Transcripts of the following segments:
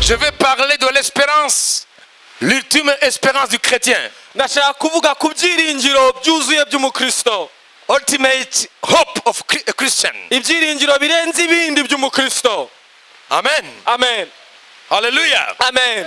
Je veux parler de l'espérance, l'ultime espérance du chrétien. ndashaka kuvuga ku byiringiro byuzuye by'umukristo Ultimate hope of Chri- a Christian. ibyiringiro birenze ibindi by'umukristo Amen. amen Hallelujah. amen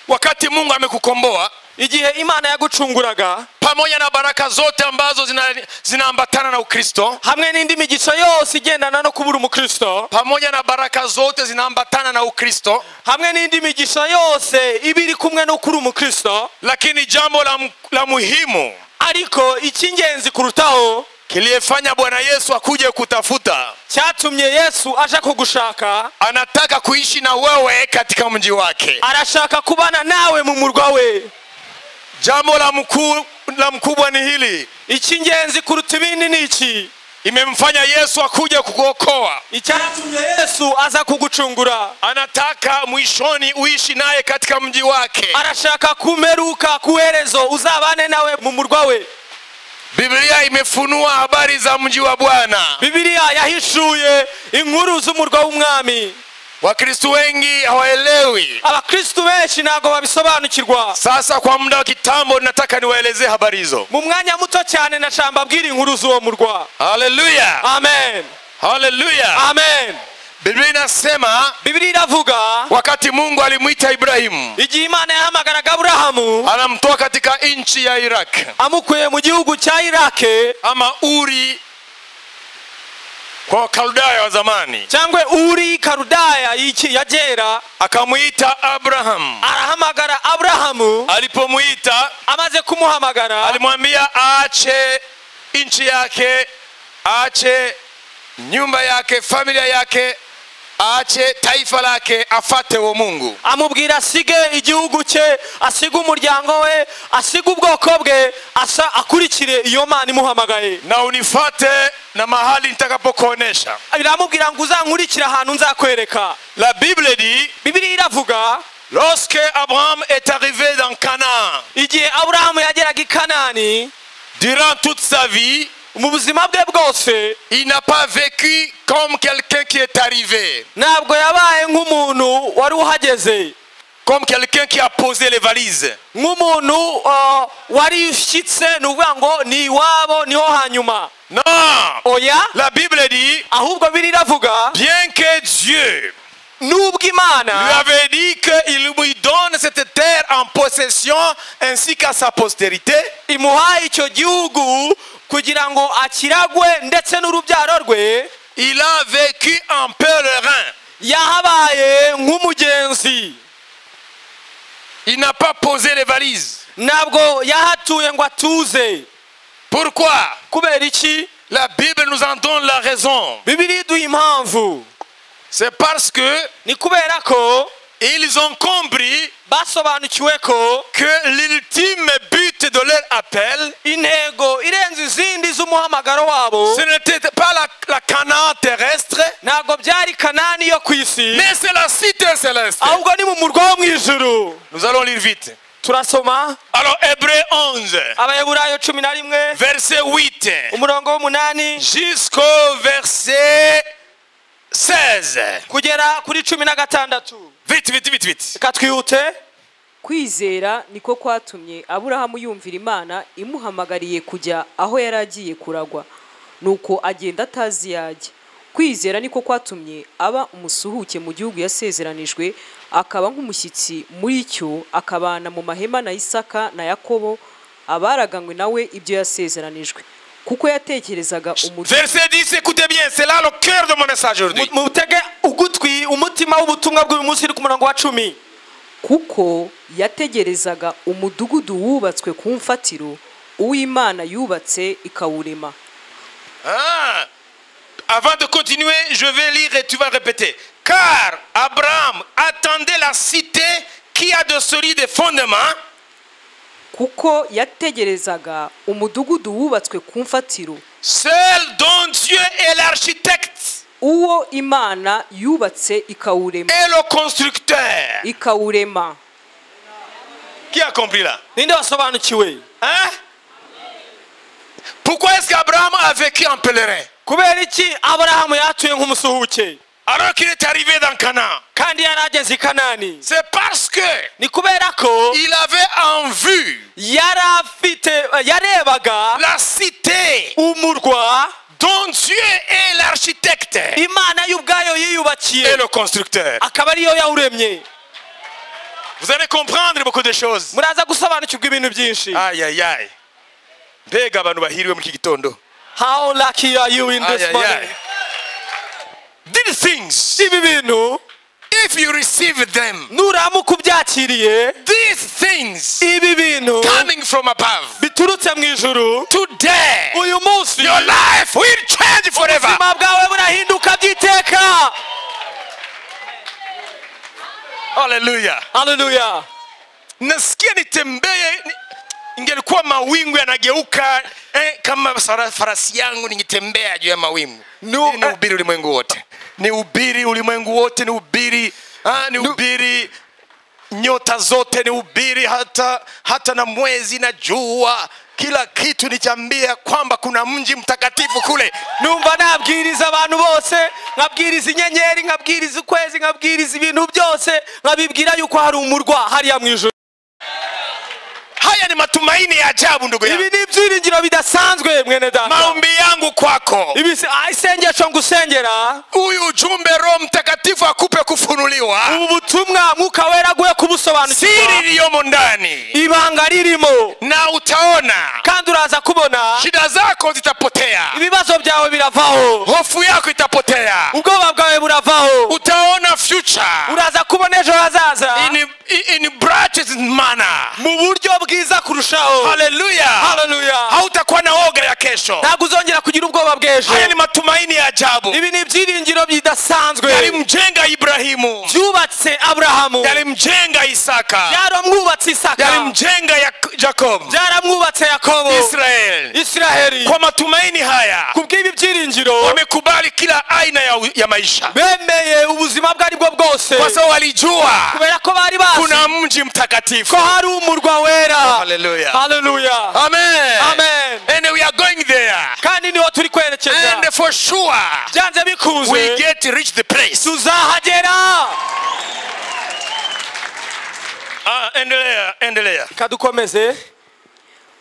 Wakati Mungu amekukomboa igihe imana yagucunguraga pamoja na baraka zote ambazo zina- zinaambatana na Ukristo, hamwe n'indi migisha yose igendana no kubura umukristo pamoja na baraka zote zinaambatana na Ukristo, hamwe n'indi migisha yose iba iri kumwe no kuri umukristo lakini jambo la, mu- la muhimu ariko icy'ingenzi kurutaho kiliyefanya Bwana Yesu akuje kutafuta, cyatumye yesu aje kugushaka anataka kuishi na wewe katika mji wake. arashaka kubana nawe mu murwa we Jambo la, mkuu, la mkubwa ni hili, icy'ingenzi kuruta ibindi ni iki imemfanya Yesu akuje kukuokoa. icyatumye yesu aza kugucungura Anataka mwishoni uishi naye katika mji wake. arashaka kumeruka ku herezo uzabane nawe mu murwa we Biblia imefunua habari za mji wa Bwana. bibiliya yahishuye inkuru z'umurwa w'umwami Wakristo wengi hawaelewi. abakristu benshi ntabwo babisobanukirwa Sasa kwa muda wa kitambo, nataka niwaelezee habari hizo. mu mwanya muto cyane na shamba abwira inkuru z'uwo murwa Haleluya, amen haleluya. amen Biblia inasema bibiliya iravuga wakati Mungu alimwita Ibrahimu, igihe imana yahamagaraga aburahamu anamtoa katika nchi ya Iraq amukuye mu gihugu cya irake ama Uri kwa Wakaldayo wa zamani, cyangwa uri karudaya y'iki- ya gera akamwita Abrahamu. arahamagara aburahamu Alipomwita amaze kumuhamagara alimwambia aache nchi yake, aache nyumba yake, familia yake, aache taifa lake, afate uwo Mungu. amubwira asige igihugu cye asige umuryango we asige ubwoko bwe asa akurikire iyo mana imuhamagaye na unifate na mahali nitakapokuonesha. biramubwira ngo uzankurikire ahantu nzakwereka La Bible dit bibiliya iravuga lorsque Abraham est arrivé dans Canaan, igihe aburahamu yageraga i kanani durant toute sa vie, mu buzima bwe bwose il n'a pas vécu comme quelqu'un qui est arrivé, ntabwo yabaye nk'umuntu wari uhageze comme quelqu'un qui a posé les valises. nk'umuntu uh, warishyitse ni ukuvuga ngo ni iwabo niho hanyuma Non, oya la Bible dit ahubwo biri iravuga bien que Dieu n'ubwo lui imana avait dit qu'il lui donne cette terre en possession ainsi qu'à sa postérité, imuhaye icyo gihugu kugira ngo akiragwe ndetse n'urubyaro rwe il a vécu en pèlerin. yahabaye nk'umugenzi Il n'a pas posé les valises. ntabwo yahatuye ngo atuze Pourquoi kubera iki La Bible nous en donne la raison. bibiri iduha impamvu C'est parce que ni kubera ko ils ont compris basobanukiwe ko que l'ultime but de leur appel, intego irenze izindi z'umuhamagaro wabo ce n'était pas la, la Canaan terrestre, ntabwo byari kanani yo ku isi mais c'est la cité céleste. ahubwo ni mu murwa wo mu ijuru Nous allons lire vite. turasoma Alors Hébreu 11, abayaburayo cumi na rimwe verset 8 umurongo w'umunani jusqu'au verset 16. kugera kuri cumi na gatandatu Vite, vite, vite, vite. reka twihute kwizera niko kwatumye aburahamu yumvira imana imuhamagariye kujya aho yari agiye kuragwa nuko agenda atazi yajya kwizera niko kwatumye aba umusuhuke mu gihugu yasezeranijwe akaba nk'umushyitsi muri cyo akabana mu mahema na isaka na yakobo abaraganywe nawe ibyo yasezeranijwe kuko yatekerezaga umutima Verset 10, écoutez bien, c'est là le cœur de mon message aujourd'hui. Mu- mutege ugutwi umutima w'ubutumwa bw'uyu munsi uri ku murongo wa cumi kuko yategerezaga umudugudu wubatswe ku mfatiro uw'imana yubatse ikawurema Hein? Avant de continuer, je vais lire et tu vas répéter. Car Abraham attendait la cité qui a de solides fondements, kuko yategerezaga umudugudu wubatswe ku mfatiro celle dont Dieu est l'architecte uwo imana yubatse ikawurema et le constructeur. ikawurema Qui a compris là ninde wasobanukiwe Hein? Pourquoi est-ce qu'Abraham a vécu en pèlerin kubera iki aburahamu yatuye nk'umusuhuke alors qu'il est arrivé dans Canaan. kandi yari ageze i kanani C'est parce que ni kubera ko il avait en vue yari afite yarebaga la cité umurwa dont Dieu est l'architecte et imana y'ubwayo yiyubakiye le constructeur. akaba ariyo yawuremye Vous allez comprendre beaucoup de choses. muraza gusobanukirwa ibintu byinshi Aïe, aïe, aïe. mbega abantu bahiriwe muri iki gitondo how lucky are you in Aïe, this aïe, aïe. morning These things, ibi bintu if you receive them, nuramuka ubyakiriye these things ibi bintu coming from above, biturutse mu ijuru today, uyu munsi your life will change forever. ubuzima bwawe burahinduka by'iteka Hallelujah. haleluya nasikia nitembee ni- ingelikuwa mawingu yanageuka eh, kama sara- farasi yangu ningetembea juu ya mawingu Nu- Ili niubiri ulimwengu wote niubiri ulimwengu wote niubiri ah, niubiri nyota zote niubiri hata, hata na mwezi na jua kila kitu nichambia kwamba kuna mji mtakatifu kule numva nabwiriza abantu bose nkabwiriza inyenyeri nkabwiriza ukwezi nkabwiriza ibintu byose nkabibwira yuko hari umurwa hariya mu ijoro haya ni matumaini ya ajabu ndugu ibi yangu ni ibyiringiro bidasanzwe mwene data maombi yangu kwako ibi si- ah, isengesho ngusengera huyu ujumbe roho mtakatifu akupe kufunuliwa ubu butumwa mwuka wera aguye siri kubusobanukirwa iliyomo ndani ibanga ririmo na utaona kandi uraza kubona shida zako zitapotea ibibazo byawe biravaho hofu yako itapotea ubwoba bwawe buravaho utaona future uraza kubona ejo hazaza in, in, in brightest manner mu buryo bwiza kurushaho haleluya haleluya hautakuwa na woga ya kesho ntabwo uzongera kugira ubwoba bw'ejo haya ni matumaini ya ajabu ibi ni ibyiringiro bidasanzwe yalimjenga ibrahimu byubatse aburahamu yalimjenga isaka byaramwubatse isaka yalimjenga Yak- jacob byaramwubatse yakobo israel isiraheli kwa matumaini haya ku bw'ibi byiringiro wamekubali kila aina ya, ya maisha bemeye ubuzima bwo aribwo bwose kwa sababu walijua kubera ko bari bazi kuna mji mtakatifu ko hari umurwa wera Hallelujah. haleluya Amen. Amen. And we are going there. kandi niho turi kwerekeza And for sure byanze we bikunze get to reach the place. tuzahagera Ah, endelea, endelea. kadukomeze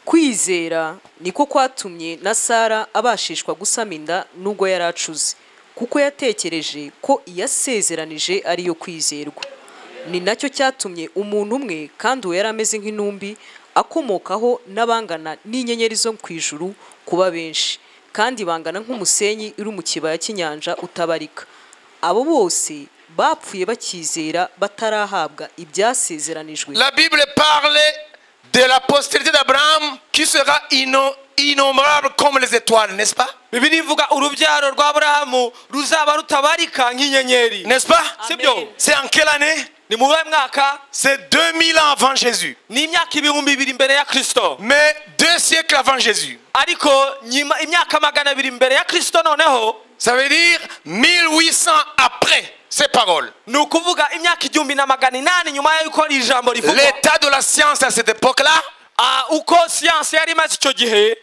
kwizera niko kwatumye na sara abashishwa gusama inda nubwo yari acuze kuko yatekereje ko iyasezeranije ariyo kwizerwa ni nacyo cyatumye umuntu umwe kandi uwo yari ameze nk'intumbi akomokaho n'abangana n'inyenyeri zo ku ijuru kuba benshi kandi bangana nk'umusenyi uri mu kibaya cy'inyanja utabarika abo bose bapfuye bakizera batarahabwa ibyasezeranijwe La Bible parle de la postérité d'Abraham qui sera inno- innombrable comme les étoiles, n'est-ce pas bibiri ivuga urubyaro rwa aburahamu ruzaba rutabarika nk'inyenyeri N'est-ce pas C'est bien. C'est en quelle année ni mu buhe mwaka C'est 2000 ans avant Jésus. ni imyaka ibihumbi bibiri mbere ya kirisito Mais deux siècles avant Jésus. ariko nyima imyaka magana abiri mbere ya kirisito noneho Ça veut dire 1800 après ces paroles. ni ukuvuga imyaka igihumbi na magana inani nyuma y'uko iri jambo rivugwa L'état de la science à cette époque-là Ah, uko siyansi yari imaze icyo gihe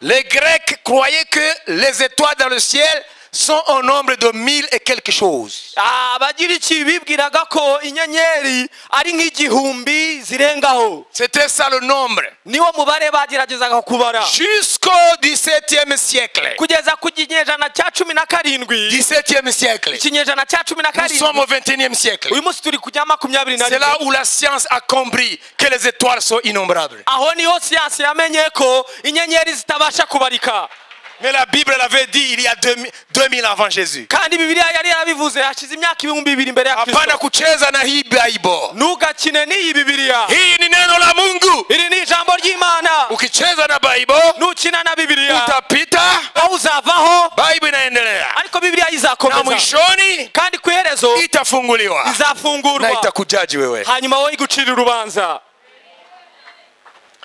Les Grecs croyaient que les étoiles dans le ciel sont au nombre de mille et quelque chose. ah, abagiriki bibwiraga ko inyenyeri ari nk'igihumbi zirengaho C'était ça le nombre. niwo mubare bageragezaga kubara Jusqu'au 17e siècle. kugeza ku kinyejana cya cumi na karindwi 17e siècle. ikinyejana cya cumi na Nous sommes karindwi au 21e siècle. uyu munsi turi kujya makumyabiri na C'est rimwe là où la science a compris que les étoiles sont innombrables. aho niho siyansi yamenye ko inyenyeri zitabasha kubarika Mais la Bible l'avait dit il y a 2000 2000 ans avant Jésus. kandi bibiliya yari yarabivuze hashize imyaka ibihumbi bibiri mbere ya Hapana kristo kucheza na hii Bible. ntugakine n'iyi bibiliya Hii ni neno la Mungu. iri ni ijambo ry'imana Ukicheza na Bible nukina na bibiliya utapita. aho uzavaho Bible inaendelea. ariko bibiliya Na izakomeza mwishoni kandi ku iherezo itafunguliwa. na izafungurwa itakujaji wewe hanyuma wowe igucira urubanza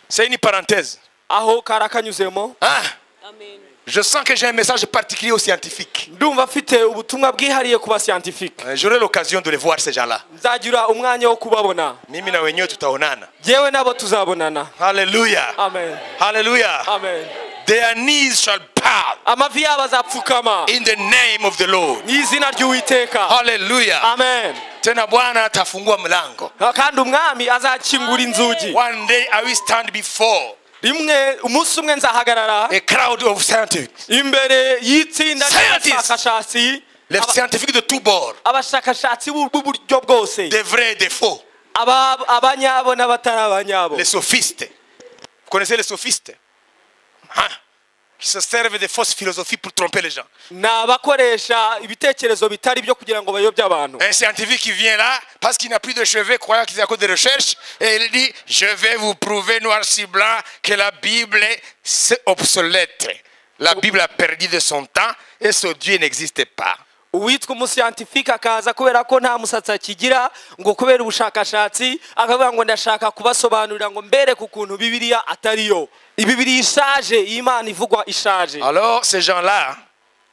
c'est une parenthèse aho kari akanyuzemo Hein? Amen. je sens que j'ai un message particulier aux scientifiques ndumva afite ubutumwa bwihariye ku basiyantifike Euh, j'aurai l'occasion de les voir ces gens-là nzagira umwanya wo kubabona mimi na wenyewe tutaonana yewe nabo tuzabonana haleluya amen haleluya amen des their knees shall bow amavi yabo azapfukama in the name of the Lord. mu izina ry'uwiteka Hallelujah. amen Tena Bwana atafungua mlango. kandi umwami azakingura inzugi One day I will stand before rimwe umunsi umwe nzahagarara a crowd of scientists. imbere y'itsinda Scientists. ry'abashakashatsi Les aba- scientifiques de tout bord. abashakashatsi b'u- b'uburyo bwose Des vrais, des faux. Aba- abanyabo n'abatari abanyabo Les sophistes. Vous connaissez les sophistes Hein Qui se servent des fausses philosophies pour tromper les gens. ni abakoresha ibitekerezo bitari byo kugira ngo bayobye abantu Un scientifique qui vient là, parce qu'il n'a plus de cheveux, croyant qu'il est à cause des recherches, et il dit, je vais vous prouver noir sur blanc que la Bible est c'est obsolète. La Bible a perdu de son temps et ce Dieu n'existe pas. uwitwa umusiyantifike akaza kubera ko nta musatsi akigira ngo kubera ubushakashatsi akavuga ngo ndashaka kubasobanurira ngo mbereke ukuntu bibiriya atariyo ibibiri ishaje iyi imana ivugwa ishaje Alors, ces gens-là,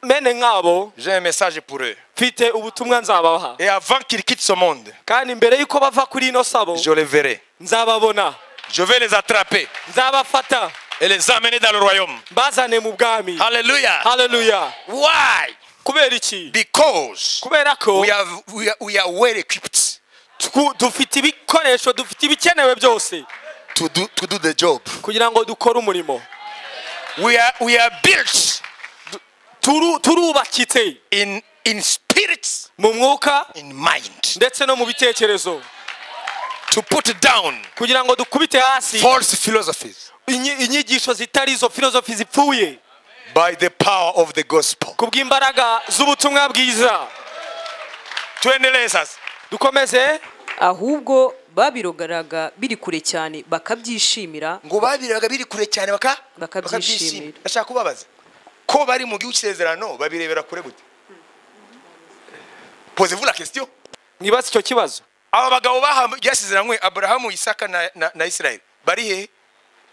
mene nk'abo j'ai un message pour eux. mfite ubutumwa nzabaha Et avant qu'ils quittent ce monde, kandi mbere y'uko bava kuri ino sabo je les verrai. nzababona Je vais les attraper nzabafata et les emmener dans le royaume. mbazane mu bwami Alléluia. haleluya Why? kubera iki Because kubera ko we are, we are, we are well equipped twu- dufite ibikoresho dufite ibikenewe byose to do, to do the job. kugira ngo dukore umurimo We are, we are built Turu- turubakitse in, in spirit, mu mwuka in mind, ndetse no mu bitekerezo to put down kugira ngo dukubite hasi false philosophies inyi- inyigisho zitari izo filozofi zipfuye by the power of the gospel. ku bw'imbaraga z'ubutumwa bwiza Tuendelee sasa. dukomeze ahubwo babirogaraga biri kure cyane bakabyishimira ngo babireba biri kure cyane baka Bakabyishimira. bakabyishimira. ndashaka kubabaza ko bari mu gihugu cy'isezerano babirebera kure gute posez-vous la question mwibaze icyo kibazo aba bagabo bahawe ryasezeranywe aburahamu isaka na, na, na isirayeli bari he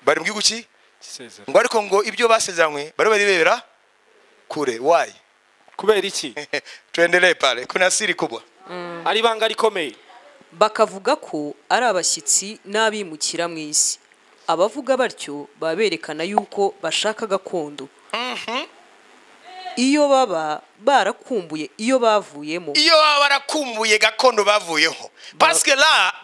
bari mu gihugu ki ngo ariko ngo ibyo basezeranywe bari barirebera kure wayi kubera iki tuendelee pale kuna siri kubwa ari ibanga rikomeye bakavuga ko ari abashyitsi n'abimukira mu isi abavuga batyo baba berekana yuko bashaka gakondo iyo baba barakumbuye iyo bavuyemo iyo baba barakumbuye gakondo bavuyeho parce que là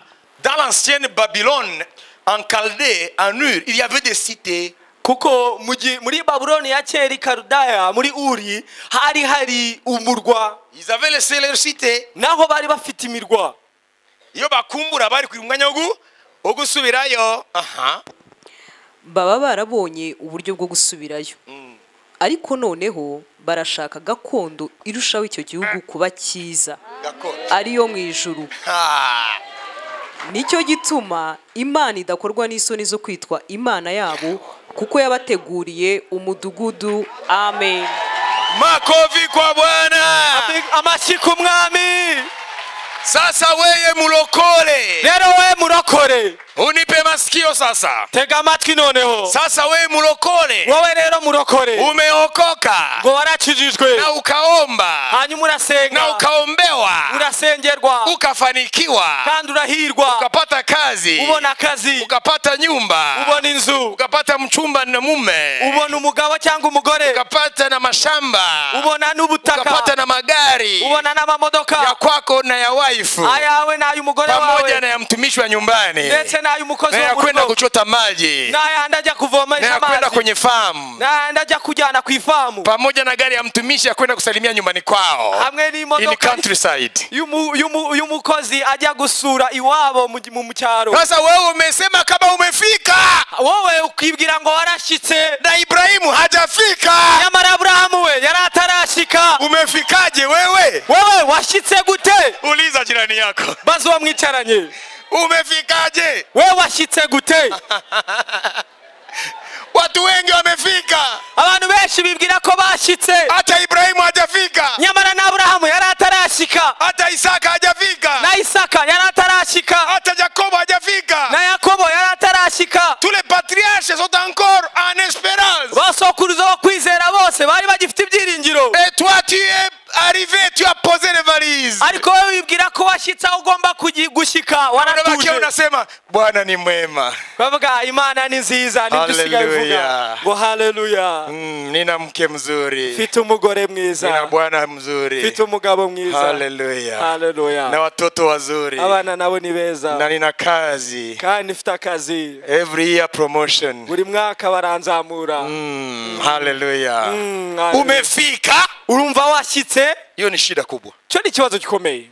dans l'ancienne babylone en Chaldée, en ur il y avait des cités kuko mu gihe- muri babuloni ya kera i karudaya muri uri hari hari umurwa Ils avaient laissé leur cité. naho bari bafite imirwa Iyo bakumbura bari ku mwanya wo gu- wo gusubirayo. Aha. baba barabonye uburyo bwo gusubirayo ariko noneho barashaka gakondo irushaho icyo gihugu kuba cyiza Gakondo. ariyo mu ijuru Ah. nicyo gituma imana idakorwa n'isoni zo kwitwa imana yabo kuko yabateguriye umudugudu amen Makofi kwa Bwana. amashyi ku mwami Sasa weye mulokole. rero we murokore Unipe masikio sasa. tega amatwi noneho Sasa weye mulokole. wowe rero murokore Umeokoka ngo warakijijwe na ukaomba hanyuma na urasenga ukaombewa urasengerwa ukafanikiwa kandi urahirwa ukapata kazi ubona akazi ukapata nyumba ubona inzu ukapata mchumba na mume ubona umugabo cyangwa umugore ukapata na mashamba ubona ukapata n'ubutaka na magari ubona ya n'amamodoka kwako na ya waifu ayawe n'ay'umugore pamoja wawe na ya mtumishi wa nyumbani ndetse n'ay'umukozi na wo ya mu kwenda rugo kuchota maji n'ayandi ajya na kuvomesha ya kwenda amazi kwenye famu n'ayandi ajya kujyana ku ifamu pamoja na gari ya mtumishi ya kwenda kusalimia nyumbani kwao hamwe in n'imodoka countryside y'umu- y'umu- y'umukozi ajya gusura iwabo mu mu- mu cyaro sasa wewe umesema kama umefika wowe ukibwira ngo warashyitse na ibrahimu hajafika nyamara aburahamu we yari atarashyika umefikaje wewe wowe washyitse gute uliza jirani yako maze uwo mwicaranye umefikaje we washyitse gute watu wengi wamefika abantu benshi bibwira ko bashyitse hata ibrahimu hajafika nyamara na aburahamu yari atarashyika hata isaka hajafika na isaka yari atarashyika hata yakobo hajafika na yakobo yari atarashyika Tous les patriarches sont encore en espérance. basokuruza bo kwizera bose bari bagifite ibyiringiro Et toi, tu es arrivé, tu as posé les worries ariko wowe wibwira ko washyitse aho ugomba kugi- gushyika unabakia waratuje unasema bwana ni mwema bavuga imana ni nziza nibyo usigaye uvuga Hallelujah. ngo haleluya mm, nina mke mzuri mfite umugore nina mwiza bwana mfite mzuri umugabo mwiza haleluya na haleluya watoto wazuri abana nabo ni beza na nina kazi kandi mfite akazi every year promotion buri mwaka baranzamura mm, haleluya Mm, haleluya. umefika urumva washyitse hiyo ni shida kubwa cyo ni ikibazo gikomeye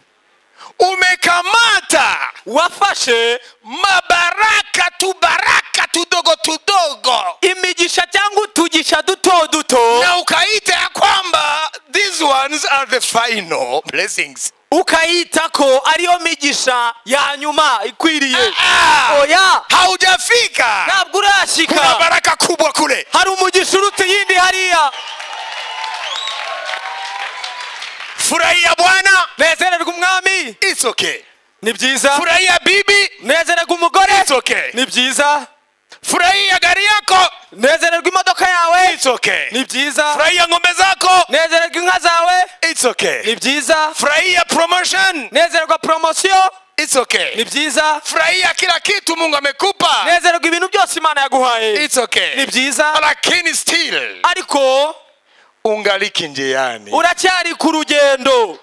umekamata wafashe mabaraka tubaraka tudogo tudogo imigisha cyangwa utugisha duto duto na ukaita ya kwamba these ones are the final blessings ukayita ko ariyo migisha ya nyuma ikwiriye Ah, ah. oya haujafika ntabwo kuna urashyika baraka kubwa kule hari umugisha uruta iyindi hariya furahia bwana nezererwa umwami it's okay ni byiza furahia bibi nezererwa umugore it's okay ni byiza furahia gari yako nezererwa imodoka yawe it's okay ni byiza furahia ng'ombe zako nezererwa inka zawe it's okay ni byiza furahia promotion nezererwa poromosiyo it's okay ni byiza furahia kila kitu mungu amekupa nezererwa ibintu byose imana yaguhaye it's okay ni byiza lakini still ariko ungaliki njiani uracyari ku rugendo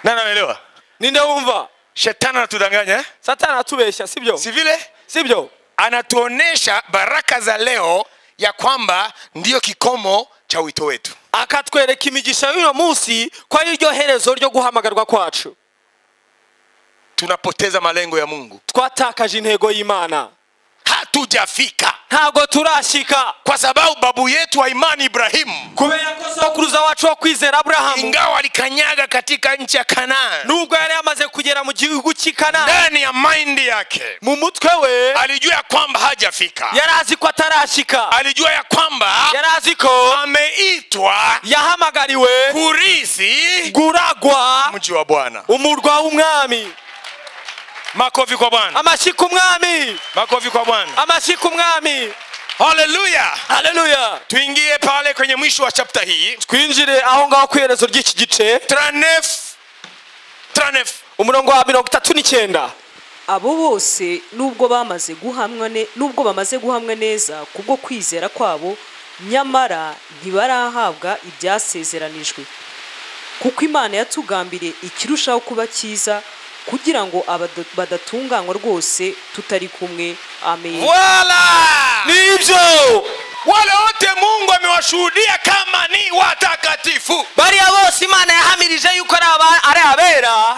nani anaelewa ninde wumva shetani anatudanganya eh? satani atubeshya sibyo si vile sibyo anatuonesha baraka za leo ya kwamba ndiyo kikomo cha wito wetu akatwereka imigisha y'uno munsi ko ari ryo herezo ryo guhamagarwa kwacu tunapoteza malengo ya mungu twatakaje intego y'imana hatujafika ntabwo turashyika kwa sababu babu yetu wa imani ibrahimu kubera ko sokuruza wacu wo kwizera aburahamu ingawa alikanyaga katika nchi ya kanani nubwo yari yamaze kugera mu gihugu cy'i kanani ndani ya maindi yake mu mutwe we alijua ya kwamba hajafika yari azi ko atarashyika alijua ya kwamba yari azi ko ameitwa yahamagariwe kurisi guragwa mji wa bwana umurwa w'umwami makofi kwa bwana amashyi ku mwami makofi kwa bwana amashyi ku mwami haleluya haleluya tuingie pale kwenye mwisho wa chapta hii twinjire aho ngaho ku iherezo ry'iki gice 39 39 umurongo wa mirongo itatu n'icyenda abo bose nubwo bamaze guhamwa ne- nubwo bamaze guhamwa neza kubwo kwizera kwabo nyamara ntibarahabwa ibyasezeranijwe kuko imana yatugambiriye ikirushaho kuba cyiza kugira ngo abado- badatunganywa rwose tutari kumwe amen Voila! nibyo wale wote mungu amewashuhudia kama ni watakatifu bariya bose imana yahamirije yuko ari aba- ari abera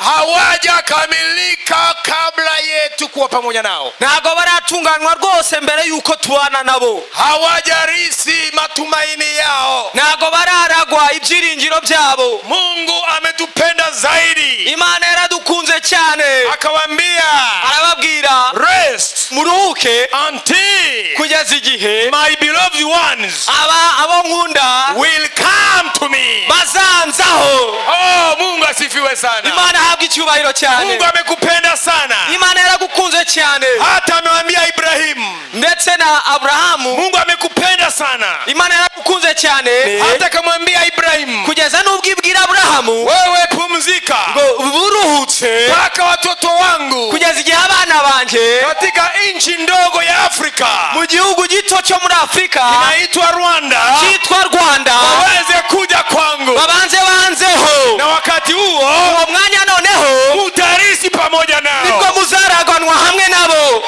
hawajakamilika kabla yetu kuwa pamoja nao ntabwo baratunganywa rwose mbere y'uko tubana nabo hawajarisi matumaini yao ntabwo bararagwa ibyiringiro byabo mungu ametupenda zaidi imana yaradukunze cyane akawambia arababwira rest muruhuke until kugeza igihe my beloved ones aba abo nkunda will come to me bazanzaho oh mungu asifiwe sana imana ahabwa icyubahiro cyane mungu amekupenda sana imana yaragukunze cyane hata amewambia ibrahimu ndetse na aburahamu mungu amekupenda sana imana yaragukunze cyane hata akamwambia ibrahimu kugeza n'ubwo ibwira aburahamu wewe pumzika ngo buruhutse mpaka watoto wangu kugeza igihe abana banjye katika nchi ndogo ya afrika mu gihugu gito cyo muri afurika inaitwa rwanda cyitwa rwanda waweze kuja kwangu babanze banzeho na wakati huo uwo mwanya noneho mutarisi pamoja nibwo nao muzaraganwa hamwe nabo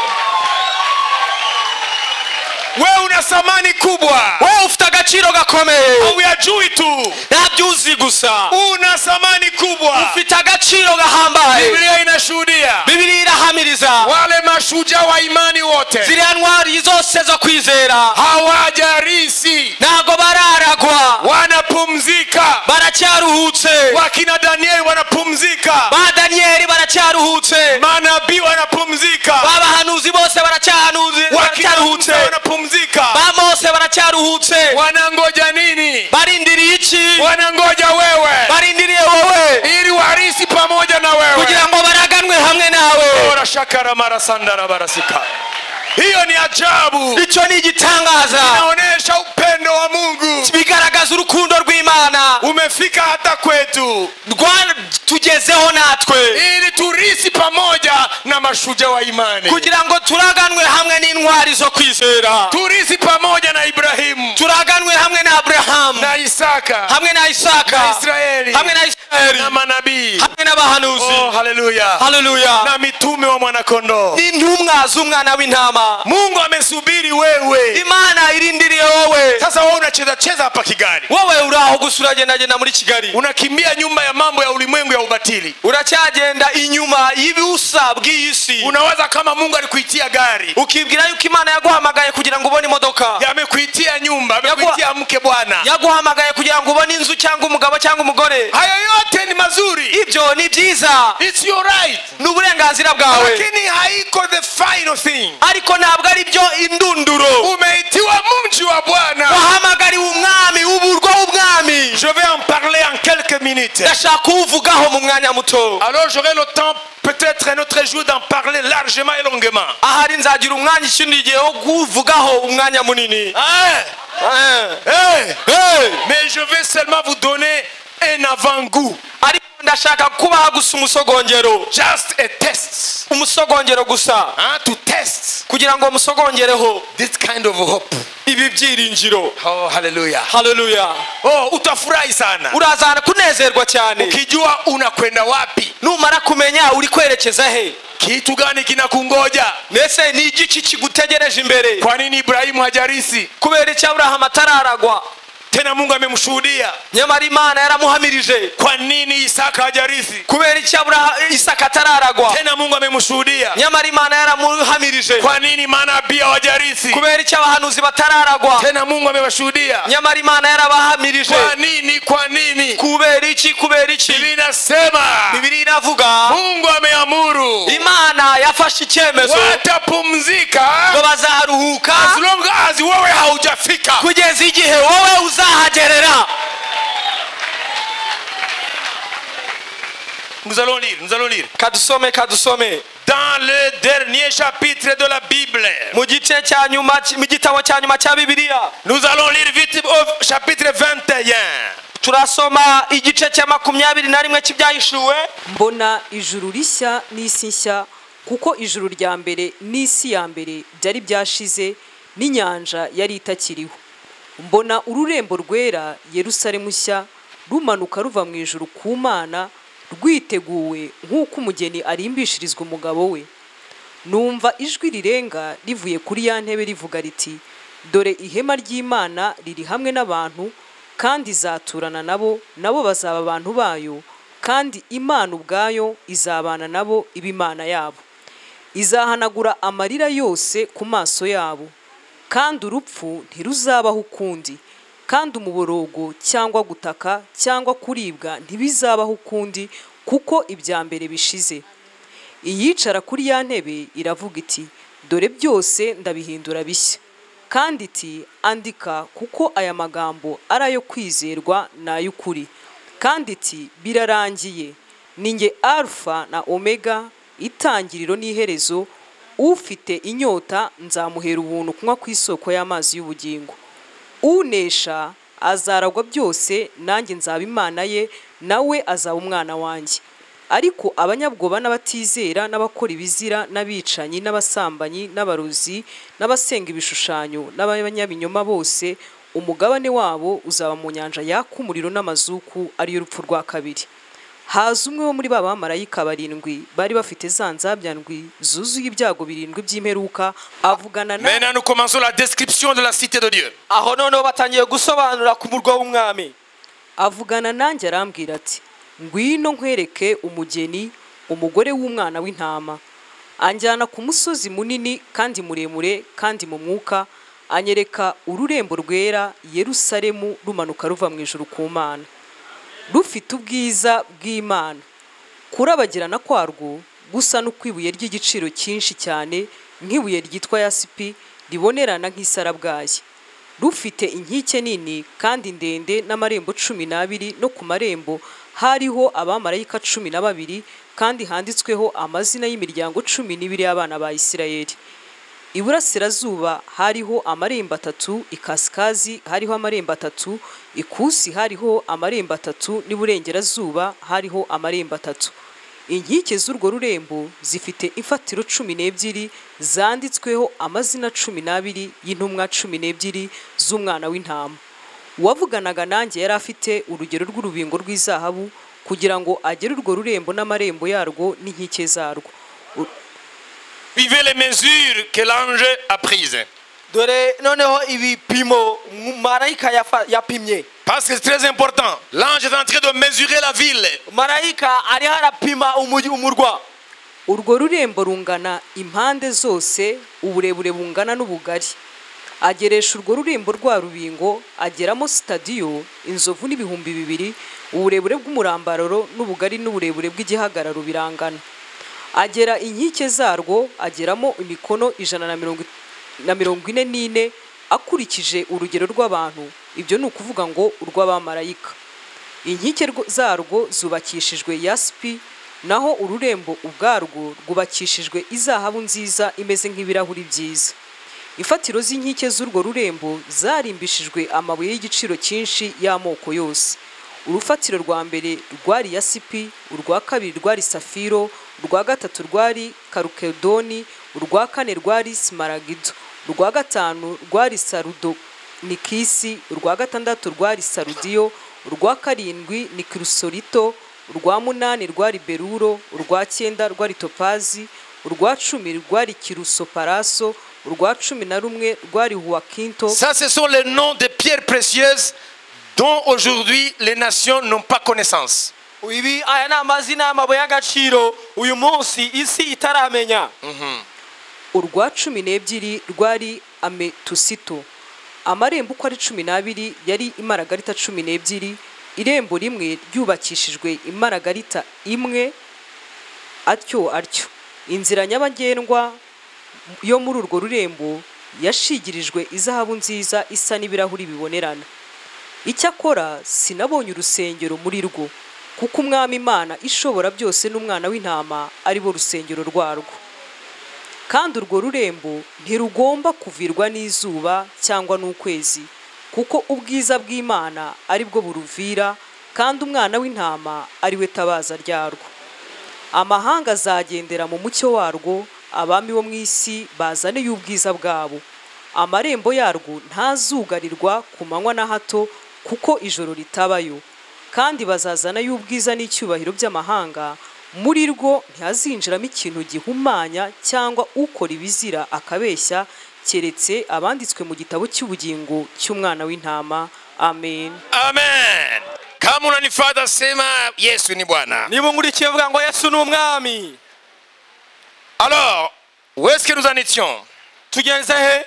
wewe una thamani kubwa wowe ufite agaciro gakomeye uyajui tu ntabyuzi gusa una thamani kubwa ufite agaciro gahambaye biblia inashuhudia bibiri irahamiriza wale mashujaa wa imani wote ziriya ntwari zose zo kwizera hawajarisi ntabwo bararagwa wanapumzika baracyaruhutse wakina danieli wanapumzika ba daniyeli baracyaruhutse manabii wanapumzika babahanuzi bose baracyahanuzi- wakina Musa baracyaruhutse wanapumzika ba mose baracyaruhutse wanangoja nini barindiriye iki wanangoja wewe barindiriye wowe ili warisi pamoja na wewe kugira ngo baraganwe hamwe nawe Ora shakara mara sandara barasika hiyo ni ajabu icyo ni igitangaza inaonyesha upendo wa mungu urukundo rw'imana umefika hata kwetu rwatugezeho natwe ili turisi pamoja na mashujaa wa imani kugira ngo turaganwe hamwe n'intwari zo kwizera turisi pamoja na ibrahimu turaganwe hamwe na aburahamu na isaka hamwe na isaka na Israeli. hamwe na isirayeli na manabii hamwe n'abahanuzi oh, haleluya haleluya na mitume wa mwanakondoo n'intumwa z'umwana w'intama mungu amesubiri wewe imana irindiriye wowe sasa wewe unacheza cheza hapa kigali wowe uri aho gusa uragendagenda muri kigali unakimbia nyuma ya mambo ya ulimwengu ya ubatili uracyagenda inyuma y'ibusa bw'iyi si unawaza kama mungu alikuitia gari ukibwira yuko imana yaguhamagaye kugira ngo ubone imodoka amekuitia nyumba amekuitia mke bwana yaguhamagaye kugira ngo ubone inzu cyangwa umugabo cyangwa umugore hayo yote ni mazuri ibyo ni byiza It's your right ni uburenganzira bwawe lakini haiko the final thing ariko ntabwo ari byo indunduro umeitiwa mji wa bwana wahamagariwe umwami uburwa w'umwami je vais en parler en quelques minutes ndashaka kuwuvugaho mu mwanya muto alors j'aurai le temps peut-être un autre jour d'en parler largement et longuement ahari nzagira umwanya ikindi gihe wo kuwuvugaho umwanya munini Hein? Eh, Hein? eh. mais je vais seulement vous donner un avant-goût ariko ndashaka kubaha gusa umusogongero just a test umusogongero gusa hein, to test kugira ngo musogongereho this kind of hope ibi byiringiro oh haleluya haleluya oh utafurahi sana urazana kunezerwa cyane ukijua unakwenda wapi numara kumenya uri kwerekeza he kitu gani kinakungoja mbese ni igiki kigutegereje imbere kwa nini ibrahimu hajarisi kubera icyo aburahamu atararagwa tena mungu amemshuhudia nyamara imana yaramuhamirije kwa nini isaka hajarisi kubera icyo Aburaha- isaka atararagwa tena mungu amemshuhudia nyamara imana yaramuhamirije kwa nini manabii hawajarisi kubera icyo abahanuzi batararagwa tena mungu amewashuhudia nyamara imana yarabahamirije kwa nini kwa nini kubera iki kubera iki linasema bibiri iravuga mungu ameamuru imana yafashe icyemezo watapumzika ngo bazaruhuka as long as wewe haujafika kugeza igihe wowe uzahagerera nous allons lire nous allons lire kadusome kadusome dans le dernier chapitre de la bible mu gice cya nyuma cy- mu gitabo cya nyuma cya bibiliya nous allons lire vite au chapitre 21 turasoma igice cya makumyabiri na rimwe cy'ibyahishuwe mbona ijuru rishya n'isi nshya kuko ijuru rya mbere n'isi ya mbere byari byashize n'inyanja yari itakiriho mbona ururembo rwera yerusalemu nshya rumanuka ruva mu ijuru ku mana rwiteguwe nk'uko umugeni arimbishirizwa umugabo we numva ijwi rirenga rivuye kuri ya ntebe rivuga riti dore ihema ry'imana riri hamwe n'abantu kandi izaturana nabo nabo bazaba abantu bayo kandi imana ubwayo izabana nabo iba imana yabo izahanagura amarira yose ku maso yabo kandi urupfu ntiruzabaho ukundi kandi umuborogo cyangwa gutaka cyangwa kuribwa ntibizabaho ukundi kuko ibya mbere bishize iyicara kuri ya ntebe iravuga iti dore byose ndabihindura bishya kandi iti andika kuko aya magambo ari ayo kwizerwa ni ay'ukuri kandi iti birarangiye ni nge alfa na omega itangiriro n'iherezo ufite inyota nzamuhera ubuntu kunywa ku isoko y'amazi y'ubugingo unesha azaragwa byose nanjye nzaba imana ye nawe azaba umwana wanjye ariko abanyabwoba n'abatizera n'abakora ibizira n'abicanyi n'abasambanyi n'abarozi n'abasenga ibishushanyo n'abanyabinyoma bose umugabane wabo uzaba mu nyanja yaka umuriro n'amazuku ariyo rupfu rwa kabiri haza umwe wo muri ba bamarayika barindwi bari bafite za nzabya ndwi zuzuye ibyago birindwi by'imperuka avugana na maintenant nous commençons la description de la cité de dieu aho noneho batangiye gusobanura ku murwa w'umwami avugana nanjye arambwira ati ngwino nkwereke umugeni umugore w'umwana w'intama anjyana ku musozi munini kandi muremure kandi mu mwuka anyereka ururembo rwera yerusalemu rumanuka ruva mu ijuru ku mana rufite ubwiza bw'imana kurabagirana kwarwo gusa no kw'ibuye ry'igiciro cyinshi cyane nk'ibuye ryitwa yasipi ribonerana nk'isarabwayi rufite inkike nini kandi ndende n'amarembo cumi n'abiri no ku marembo hariho abamarayika cumi na babiri kandi handitsweho amazina y'imiryango cumi n'ibiri y'abana ba isirayeli iburasirazuba hariho amarembo atatu ikasikazi hariho amarembo atatu ikusi hariho amarembo atatu n'iburengerazuba hariho amarembo atatu inkike z'urwo rurembo zifite imfatiro cumi n'ebyiri zanditsweho amazina cumi n'abiri y'intumwa cumi n'ebyiri z'umwana w'intama uwavuganaga nanjye yari afite urugero rw'urubingo rw'izahabu kugira ngo agere urwo rurembo n'amarembo yarwo n'inkike zarwo U- Vivez les mesures que l'ange a prises. dore noneho ibipimo marayika yafa- yapimye Parce que c'est très important. L'ange est en train de mesurer la ville. marayika ariho arapima umujyi umurwa urwo rurembo rungana impande zose uburebure bungana n'ubugari ageresha urwo rurembo rwa rubingo ageramo sitadiyo inzovu n'ibihumbi bibiri uburebure bw'umurambararo n'ubugari n'uburebure bw'igihagararo birangana agera inkike zarwo ageramo imikono ijana na mirongo it- na mirongo ine n'ine akurikije urugero rw'abantu ibyo ni ukuvuga ngo urw'abamarayika inkike rwo- zarwo zubakishijwe yasipi naho ururembo ubwarwo rwubakishijwe izahabu nziza imeze nk'ibirahuri byiza imfatiro z'inkike z'urwo rurembo zarimbishijwe amabuye y'igiciro cyinshi y'amoko yose urufatiro rwa mbere rwari yasipi urwa kabiri rwari safiro urwa gatatu rwari karukedoni urwa kane rwari simaragido urwa gatanu rwari sarudo ni kisi urwa gatandatu rwari sarudiyo urwa karindwi ni kirusorito urwa munani rwari beruro urwa cyenda rwari topazi urwa cumi rwari kirusoparaso urwa cumi na rumwe rwari huwakinto Ça, ce sont les noms des pierres précieuses dont aujourd'hui les nations n'ont pas connaissance. ibi aya ni amazina y'amabuye y'agaciro uyu munsi isi itaramenya urwa cumi n'ebyiri rwari ametusito amarembo uko ari cumi n'abiri yari imaragarita cumi n'ebyiri irembo rimwe ryubakishijwe imaragarita imwe atyo atyo inzira nyabagendwa yo muri urwo rurembo yashigirijwe izahabu nziza isa n'ibirahuri bibonerana icyakora sinabonye urusengero muri rwo kuko umwami imana ishobora byose n'umwana w'intama ari bo rusengero rwarwo kandi urwo rurembo ntirugomba kuvirwa n'izuba cyangwa n'ukwezi kuko ubwiza bw'imana ari bwo buruvira kandi umwana w'intama ari we tabaza ryarwo amahanga azagendera mu mucyo warwo abami bo mu isi bazaniye ubwiza bwabo amarembo yarwo ntazugarirwa ku manywa na hato kuko ijoro ritabayo kandi bazazana y'ubwiza n'icyubahiro by'amahanga muri rwo ntihazinjiramo ikintu gihumanya cyangwa ukora ibizira akabeshya keretse abanditswe mu gitabo cy'ubugingo cy'umwana w'intama amen Amen. Kama unanifata sema Yesu ni Bwana. niba unkurikiye uvuga ngo yesu ni umwami Alors, où est-ce que nous en étions tugeze he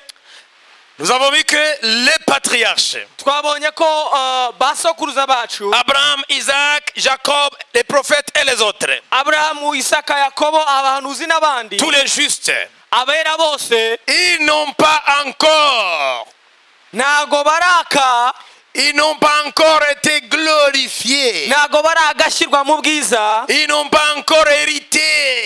Nous avons vu que les patriarches, twabonye ko ah, ba sokuruza bacu Abraham, Isaac, Jacob, les prophètes et les autres, aburahamu isaka yakobo abahanuzi n'abandi tous les justes, abera bose ils n'ont pas encore, ntago baraka ils n'ont pas encore été glorifiés. ntago baragashyirwa mu bwiza Ils n'ont pas encore hérité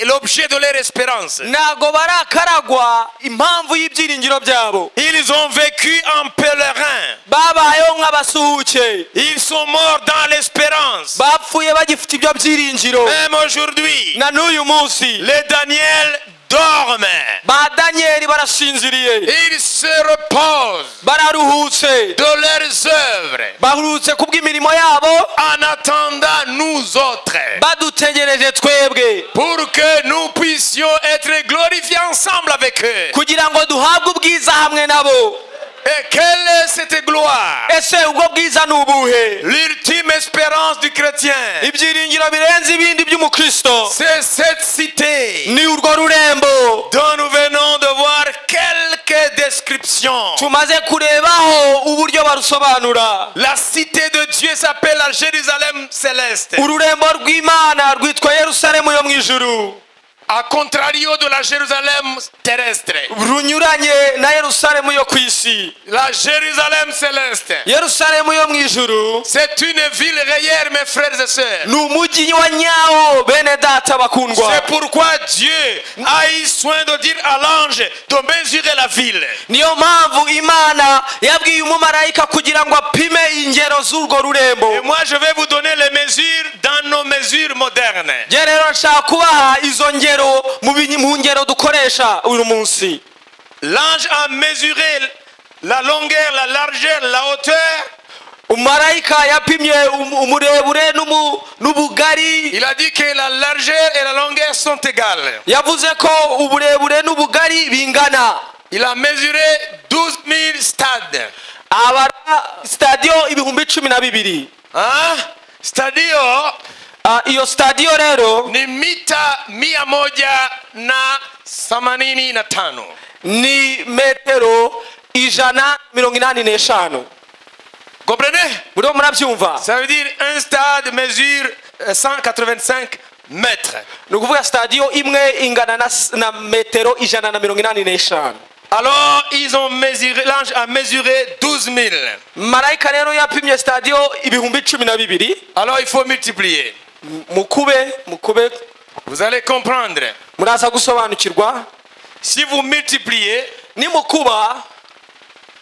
l'objet de leur espérance. ntago barakaragwa impamvu y'ibyiringiro byabo Ils ont vécu en pèlerin. babayeho nk'abasuhuke Ils sont morts dans l'espérance. bapfuye bagifite ibyo byiringiro Même aujourd'hui, na n'uyu munsi les Daniel dorment. ba daniyeli barashinziriye Ils se reposent bararuhutse de leurs œuvres baruhutse ku bw'imirimo yabo en attendant nous autres badutegereje twebwe pour que nous puissions être glorifiés ensemble avec eux. kugira ngo duhabwe ubwiza hamwe nabo Et quelle est cette gloire ese ubwo bwiza ni ubuhe L'ultime espérance du chrétien, ibyiringiro birenze ibindi by'umukristo c'est cette cité. ni urwo rurembo dont nous venons de voir quelques descriptions. tumaze kurebaho uburyo barusobanura La cité de Dieu s'appelle la Jérusalem céleste. ururembo rw'imana rwitwa yerusalemu yo mu ijuru à contrario de la Jérusalem terrestre. runyuranye na yerusalemu yo ku isi La Jérusalem céleste, yerusalemu yo mu ijuru c'est une ville réelle, mes frères et sœurs. ni umujyi wa nyawo bene data bakundwa C'est pourquoi Dieu a eu soin de dire à l'ange de mesurer la ville. niyo mpamvu imana yabwiye umumarayika kugira ngo apime ingero z'urwo Et rurembo moi, je vais vous donner les mesures dans nos mesures modernes. njye rero nshaka kubaha izo ngero mu binyi- mu ngero dukoresha uyu munsi L'ange a mesuré la longueur, la largeur, la hauteur. umarayika yapimye um- umurebure n'umu- n'ubugari Il a dit que la largeur et la longueur sont égales. yavuze ko uburebure n'ubugari bingana Il a mesuré 12 000 stades. abara sitadiyo ibihumbi cumi na bibiri Hein? Stadio Ah, iyo sitadiyo rero ni mita mia moja na themanini na tano. ni metero ijana mirongo inani n'eshanu Comprenez muriho murabyumva Ça veut dire un stade mesure euh, 185 mètres. ni ukuvuga sitadiyo imwe ingana na, s- na metero ijana na mirongo inani n'eshanu Alors ils ont mesuré, l'ange a mesuré 12 000. marayika rero yapimye sitadiyo ibihumbi cumi na bibiri Alors il faut multiplier. M- mukube mukube Vous allez comprendre. muraza gusobanukirwa Si vous multipliez nimukuba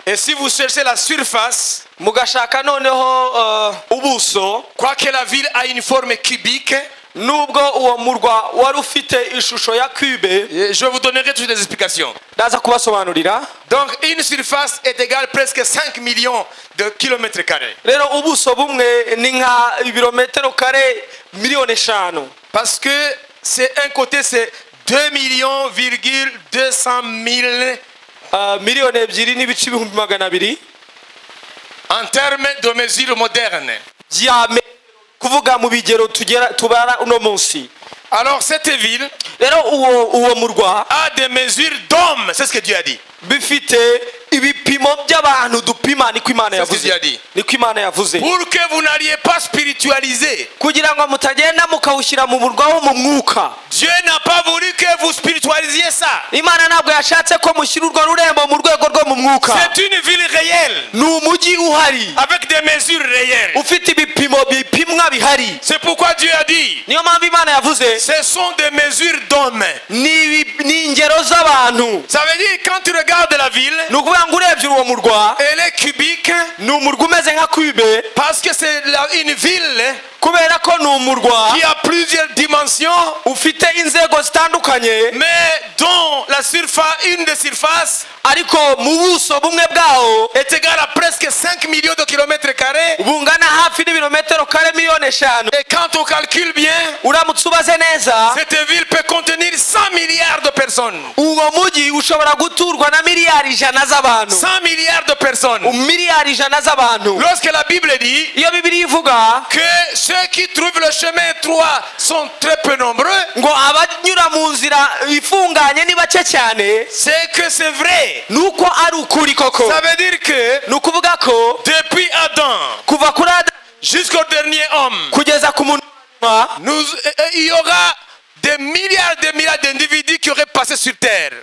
et si vous cherchez la surface, mugashaka noneho eh, ubuso quoique la ville a une forme cubique, nubwo uwo murwa wari ufite ishusho ya cube et je vous donnerai toutes les explications. ndaza kubasobanurira Donc une surface est égale presque 5 millions de kilomètres carrés. rero ubuso bumwe ni nka ibirometero kare miliyoni eshanu Parce que c'est un côté, c'est 2 millions, 200 000 Ah, miliyoni ebyiri n'ibice ibihumbi magana abiri en termes de mesures modernes. bya metero kuvuga mu bigero tugera tubara uno munsi Alors cette ville rero uwo uwo murwa a des mesures d'hommes, c'est ce que Dieu a dit. bifite ibipimo by'abantu dupima niko imana C'est ce que Dieu a yavuze dit. niko imana yavuze Pour que vous n'alliez pas spiritualiser, kugira ngo mutagenda mukawushyira mu murwa wo mu mwuka Dieu n'a pas voulu que vous spiritualisiez ça. imana ntabwo yashatse ko mushyira urwo rurembo mu rwego rwo mu mwuka C'est une ville réelle, ni umujyi uhari avec des mesures réelles. ufite ibipimo bipimwa bihari C'est pourquoi Dieu a dit, niyo mpamvu imana yavuze ce sont des mesures d'hommes. ni ibi- ni ingero z'abantu Ça veut dire, quand tu regardes la ville, ni ukuvuga ngo urebye uwo murwa elle est cubique ni umurwa umeze nka kube parce que c'est la- une ville kubera ko ni umurwa qui a plusieurs dimensions, ufite inzego zitandukanye mais dont la surface, une des surfaces ariko mu buso bumwe bwawo est égale à presque 5 millions de kilomètres carrés. bungana hafi n'ibirometero kare miliyoni eshanu Et quand on calcule bien, uramutse ubaze neza cette ville peut contenir 100 milliards de personnes. uwo mujyi ushobora guturwa na miliyari ijana z'abantu 100 milliards de personnes. miliyari ijana z'abantu Lorsque la Bible dit iyo bibiri ivuga que ceux qui trouvent le chemin étroit sont très peu nombreux, ngo abanyura mu nzira ifunganye ni bake cyane c'est que c'est vrai. ni uko ari ukuri koko Ça veut dire que ni ukuvuga ko depuis Adam kuva kuri adamu jusqu'au dernier homme, kugeza ku muntu wa nyuma, nous, euh, euh, il y aura des milliards et des milliards d'individus qui auraient passé sur terre.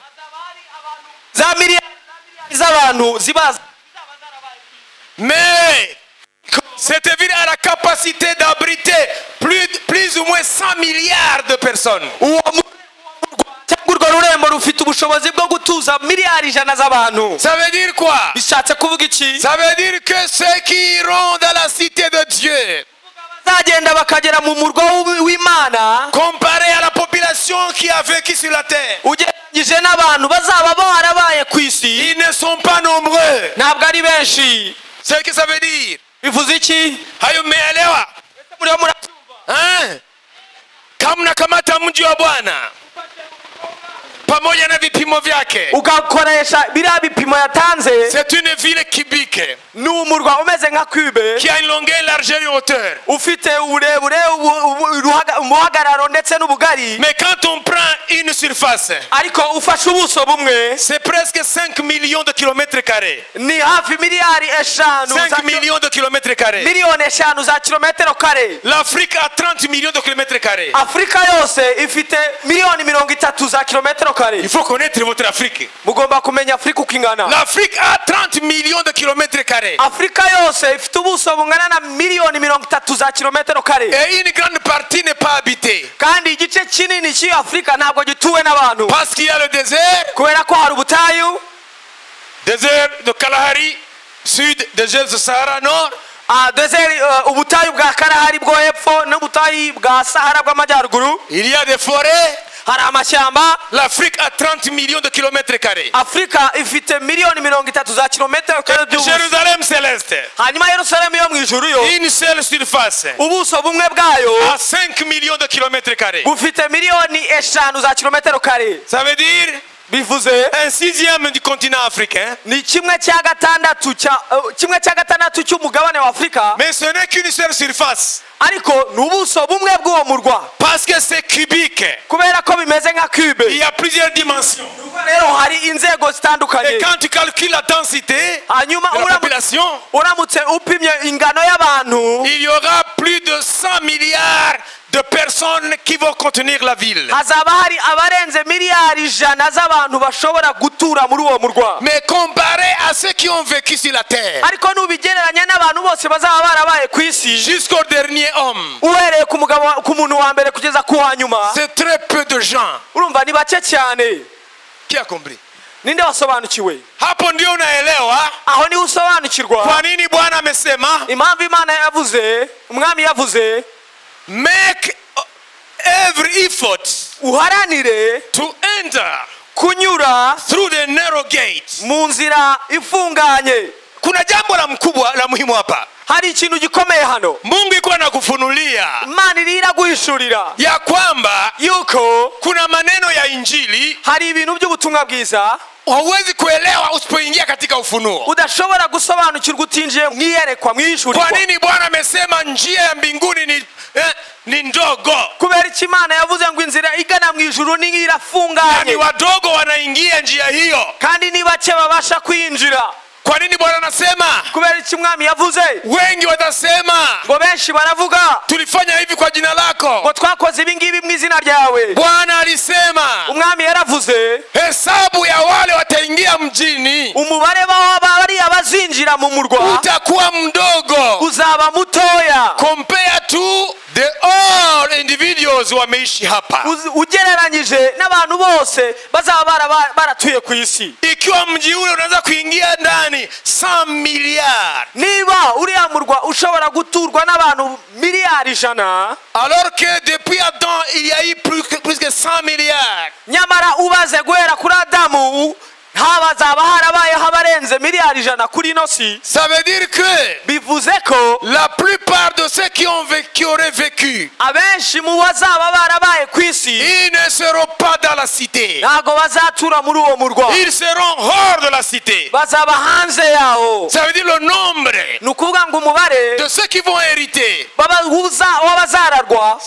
za miliyari z'abantu zibaza Mais cette ville a la capacité d'abriter plus, plus ou moins 100 milliards de personnes. uwo mu- cyangwa urwo rurembo rufite ubushobozi bwo gutuza miliyari ijana z'abantu Ça veut dire quoi bishatse kuvuga iki Ça veut dire que ceux qui iront dans la cité de Dieu, bazagenda bakagera mu murwa w'u- w'imana comparé à la population qui a vécu sur la terre, ugereranyije n'abantu bazaba barabaye ku isi ils ne sont pas nombreux. ntabwo ari benshi C'est ce que ça veut dire. bivuze iki Hayo mmeelewa? muriho mura- Eh? Kama mnakamata mji wa Bwana pamoja na vipimo vyake ugakoresha biriya bipimo yatanze c'est une ville kibike ni umurwa umeze nka kwibe qui a une longueur largeur et hauteur ufite uburebure ubu- ubu- uruhaga- umuhagararo ndetse n'ubugari mais quand on prend une surface ariko ufashe ubuso bumwe c'est presque 5 millions de kilomètres carrés ni hafi miliyari eshanu za 5 kilo- millions de kilomètres carrés miliyoni eshanu za kilometero kare l'Afrique a 30 millions de kilomètres carrés afurika yose ifite miliyoni mirongo itatu za kilometero il kare faut connaître votre Afrique mugomba kumenya afurika uko ingana l'Afrique a 30 millions de kilomètres carrés afurika yose ifite ubuso bungana na miliyoni mirongo itatu za kilometero kare et une grande partie n'est pas habitée kandi igice kinini cy'iyo afurika ntabwo gituwe n'abantu parce qu'il y a le désert kubera ko hari ubutayu désert de Kalahari sud désert de Sahara nord ah, desert, eh, ubutayu bwa karahari bwo hepfo n'ubutayu bwa sahara bw'amajyaruguru il y a des forêts hari amashyamba l'Afrique a 30 millions de kilomètres carrés afurika ifite miliyoni mirongo itatu za kilometero kare by'ubuso Jérusalem céleste hanyuma yerusalemu yo mu ijuru yo une seule surface ubuso bumwe bwayo à 5 millions de kilomètres carrés bufite miliyoni eshanu za kilometero kare ça veut dire bivuze un sixième du continent africain ni kimwe cya gatandatu cya eh, kimwe cya gatandatu cy'umugabane wa afurika mais ce n'est qu'une seule surface ariko ni ubuso bumwe bw'uwo murwa parce que c'est cubique kubera ko bimeze nka il cube y a plusieurs dimensions rero hari inzego et zitandukanye quand tu calcules la densité hanyuma de la uramu- population uramutse upimye ingano y'abantu il y aura plus de 100 milliards de personnes qui vont contenir la ville hazaba hari abarenze miliyari ijana z'abantu bashobora gutura muri uwo murwa mais comparé à ceux qui ont vécu sur la terre ariko nubigereranya n'abantu bose bazaba barabaye ku isi jusqu'au dernier homme uhereye ku mugabo wa- ku muntu wa mbere kugeza ku wa nyuma c'est très peu de gens urumva ni bake cyane qui a compris ninde wasobanukiwe hapo ndio unaelewa aho niho usobanukirwa kwa nini bwana amesema impamvu imana yavuze umwami yavuze make every effort uharanire to enter kunyura through the narrow gate mu nzira ifunganye kuna jambo la mkubwa la muhimu hapa hari ikintu gikomeye hano mungu iko anakufunulia imana iriho iraguhishurira ya kwamba yuko kuna maneno ya injili hari ibintu by'ubutumwa bwiza hauwezi kuelewa usipoingia katika ufunuo udashobora gusobanukirwa utinjiye mu iyerekwa mu kwa ihishurirwa nini bwana amesema njia ya mbinguni ni, eh, ni ndogo kubera icyo imana yavuze ngo inzira igana mu ijuru ni na ni irafunganye wadogo wanaingia njia hiyo kandi ni bake babasha kwinjira kwa nini bwana anasema kubera icyo umwami yavuze wengi watasema ngo benshi baravuga tulifanya hivi kwa jina ngo lako twakoze ibi ngibi mu izina ryawe bwana alisema umwami yaravuze hesabu ya wale wataingia mjini umubare w'aba- bariya bazinjira mu murwa utakuwa mdogo uzaba mutoya compare to the all individuals wameishi hapa Uz- ugereranyije n'abantu bose bazaba baraba- baratuye ku isi ikiwa mji ule unaweza kuingia ndani saa milliard niba uriya murwa ushobora guturwa n'abantu miliyari ijana alors que depuis adam il y a eu plus que, plus que 100 milliards nyamara ubaze guhera kuri adamu habazaba harabayeho abarenze miliyari ijana kuri ino si ça veut dire que bivuze ko la plupart de ceux qui, ont vécu, qui auraient vécu abenshi mu bazaba barabaye ku isi ils ne seront pas dans la cité ntabwo bazatura muri uwo murwa ils seront hors de la cité bazaba hanze yawo ça veut dire le nombre ni ukuvuga ngo umubare de ceux qui vont hériter baba- wuza- w'abazararwa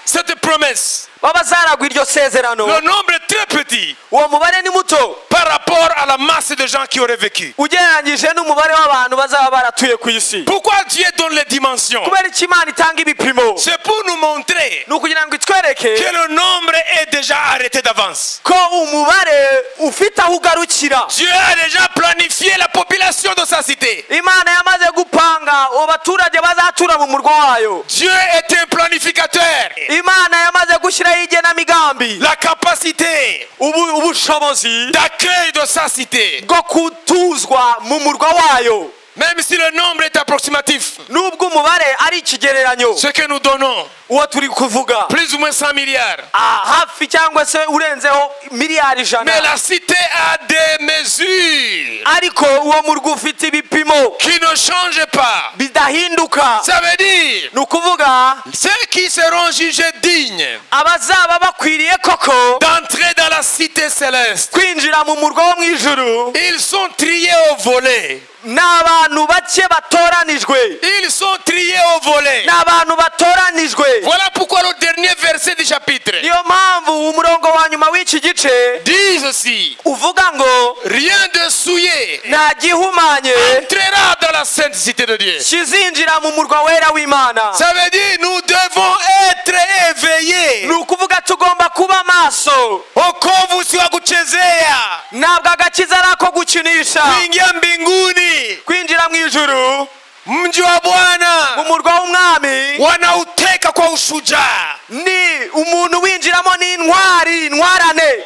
cette promesse b'abazararwa iryo sezerano le nombre est très petit uwo mubare ni muto par rapport à la masse de gens qui auraient vécu. ugereranyije n'umubare w'abantu bazaba baratuye ku isi Pourquoi Dieu donne les dimensions kubera icyo imana itanga ibipimo C'est pour nous montrer ni ukugira ngo que itwereke le nombre est déjà arrêté d'avance. ko umubare ufite aho ugarukira Dieu a déjà planifié la population de sa cité. imana yamaze gupanga ubu baturage bazatura mu murwa wayo Dieu est un planificateur. imana yamaze gushyiraho igenamigambi La capacité ubu- ubushobozi d'accueil de sa cité, bwo kutuzwa mu murwa wayo même si le nombre est approximatif, nubwo umubare ari ikigereranyo ce que nous donnons, uwo turi kuvuga plus ou moins 100 milliards. Ah, hafi cyangwa se urenzeho miliyari ijana Mais la cité a des mesures. ariko uwo murwa ufite ibipimo qui ne change pas. bidahinduka Ça veut dire, ni ukuvuga ceux qui seront jugés dignes abazaba bakwiriye koko d'entrer dans la cité céleste, kwinjira mu murwa wo mu ijuru ils sont triés au volet. ni abantu bake batoranijwe Ils sont triés au volet. ni abantu batoranijwe Voilà pourquoi le dernier verset du chapitre niyo mpamvu umurongo wa nyuma w'iki gice dit ceci. uvuga ngo Rien de souillé nta gihumanye entrera dans la sainte cité de Dieu. kizinjira mu murwa wera w'imana Ça veut dire nous devons être éveillés ni ukuvuga tugomba kuba maso ukovu wa kuchezea ntabwo agakiza ari ako gukinisha kuingia mbinguni kwinjira mu ijuru mji wa mu Bwana murwa w'umwami wanauteka kwa ushujaa. ni umuntu winjiramo n'intwari intwarane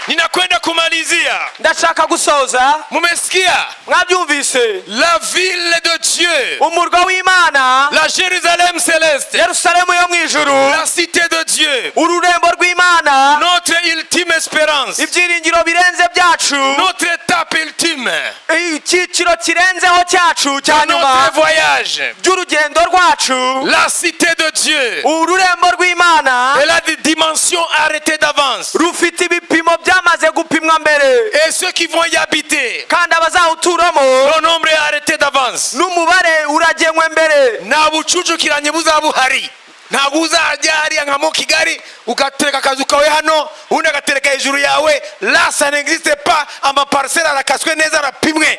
Ninakwenda kumalizia, ndashaka gusoza mumesikia? mwabyumvise La ville de Dieu, umurwa w'imana la Jérusalem céleste, yerusalemu yo mu ijuru la cité de Dieu, ururembo rw'imana notre ultime espérance, ibyiringiro birenze byacu notre étape ultime, icyiciro kirenzeho cyacu cya nyuma notre voyage, by'urugendo rwacu la cité de Dieu ururembo rw'imana et la dimension arrêtée d'avance. rufite ibipimo byamaze gupimwa mbere Et ceux qui vont y habiter, kandi abazawuturamo le nombre est arrêté d'avance. n'umubare uragenwe mbere nta bucucukiranye buzaba buhari ntabwo uzajya hariya nka mu kigali ugatereka akazu kawe hano ubundi agatereka hejuru yawe lasa n'existe pa amapariseri arakaswe neza arapimwe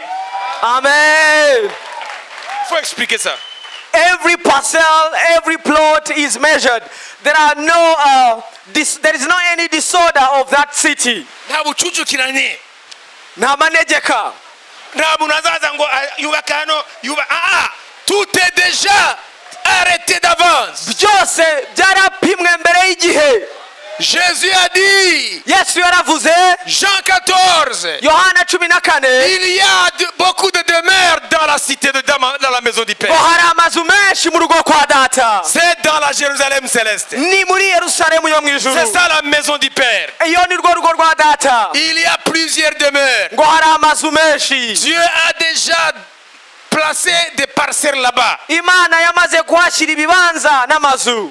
amen faut expliquer ça every parcel every plot is measured there are no uh, dis- there is no any disorder of that city nta bucucukiranye nta manegeka nta muntu azaza ngo ah, yubake hano yubake aha tout est déjà arrêté d'avance byose byarapimwe mbere y'igihe jésus a dit yesu yaravuze jean 14 yohana cumi na kane il y a de- beaucoup de demeures dans la cité de dans dans la maison du ngo père hari amazu menshi mu rugo kwa data c'est dans la jérusalem céleste ni muri yerusalemu yo mu ijuru C'est ça la maison du Père. iyo ni rwo rugo rwa data Il y a plusieurs demeures. ngo hari amazu menshi Dieu a déjà placé des parcelles là-bas. imana yamaze kuhashyira ibibanza n'amazu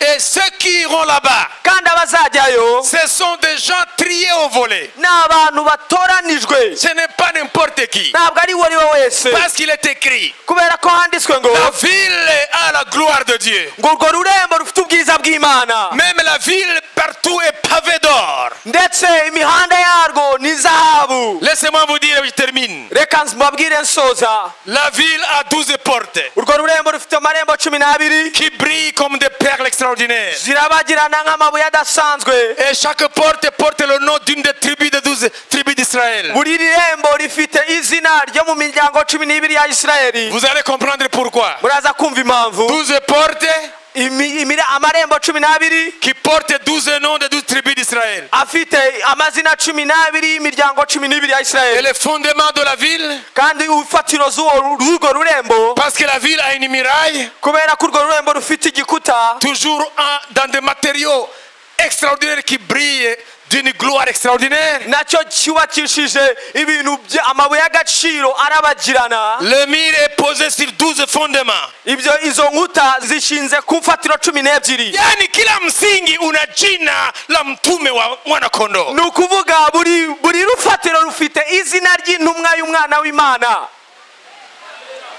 Et ceux qui iront là-bas, kandi abazajyayo ce sont des gens triés au volet. ni abantu batoranijwe Ce n'est pas n'importe qui. ntabwo ari uwo ari we wese Parce qu'il est écrit, kubera ko handitswe ngo la ville a la gloire de Dieu. ngo urwo rurembo rufite ubwiza bw'imana Même la ville partout est pavée d'or. ndetse imihanda yarwo ni zahabu Laissez-moi vous dire, je termine. reka mbabwire nsoza La ville a douze portes urwo rurembo rufite amarembo cumi n'abiri qui brillent comme des perles extraordinaires. zirabagirana nk'amabuye adasanzwe Et chaque porte porte le nom d'une des tribus des douze tribus d'Israël. buri rembo rifite izina ryo mu miryango cumi n'ibiri ya isirayeli Vous allez comprendre pourquoi. muraza kumva impamvu Douze portes Imi- imira- amarembo cumi n'abiri qui portent douze noms des douze tribus d'Israël. afite amazina cumi n'abiri y'imiryango cumi n'ibiri ya Et isirayeli le fondement de la ville, kandi urufatiro z'uwo- z'urwo rurembo parce que la ville a une muraille, kubera ko urwo rurembo rufite igikuta toujours en- dans des matériaux extraordinaires qui brillent d'une gloire extraordinaire. nacyo cyubakishije ibintu bya- amabuye y'agaciro arabagirana Le mur est posé sur douze fondements. ibyo izo nkuta zishinze ku mfatiro cumi n'ebyiri Yani kila msingi una jina la mtume wa mwanakondoo. ni ukuvuga buri buri rufatiro rufite izina ry'intumwa y'umwana w'imana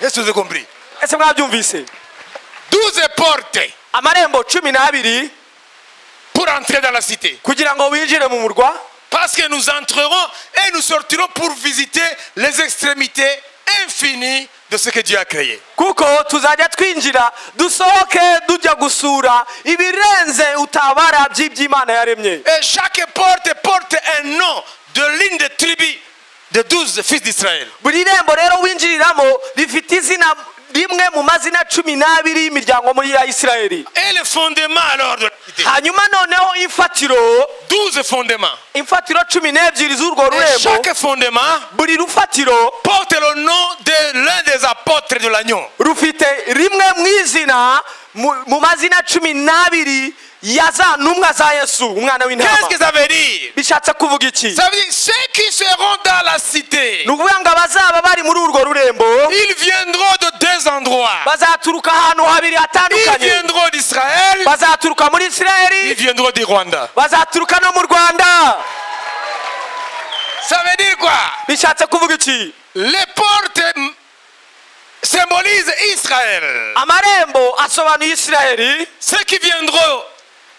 Est-ce que vous avez compris ese mwabyumvise Douze portes amarembo cumi n'abiri pour entrer dans la cité. kugira ngo winjire mu murwa Parce que nous entrerons et nous sortirons pour visiter les extrémités infinies de ce que Dieu a créé. kuko tuzajya twinjira dusohoke tujya gusura ibirenze utabara by'iby'imana yaremye Et chaque porte porte un nom de l'une des tribus de douze fils d'Israël. buri rembo rero winjiriramo rifite izina rimwe mu mazina cumi n'abiri y'imiryango muri ya isirayeli Et le fondement alors de la cité. hanyuma noneho imfatiro Douze fondements. imfatiro cumi n'ebyiri z'urwo Et rurembo chaque fondement buri rufatiro porte le nom de l'un des apôtres de l'agneau. rufite rimwe mu izina mu mu mazina cumi n'abiri yaza n'umwa za yesu umwana Qu'est-ce w'intama que ça veut dire bishatse kuvuga iki Ça veut dire ceux qui seront dans la cité, ni ukuvuga ngo abazaba bari muri urwo rurembo ils viendront de deux endroits. bazaturuka ahantu habiri Ils hatandukanye viendront d'Israël, bazaturuka muri ils isirayeli viendront du Rwanda. bazaturuka no mu rwanda Ça veut dire quoi bishatse kuvuga iki Les portes mm, symbolisent Israël. amarembo asobanuye isirayeli Ceux qui viendront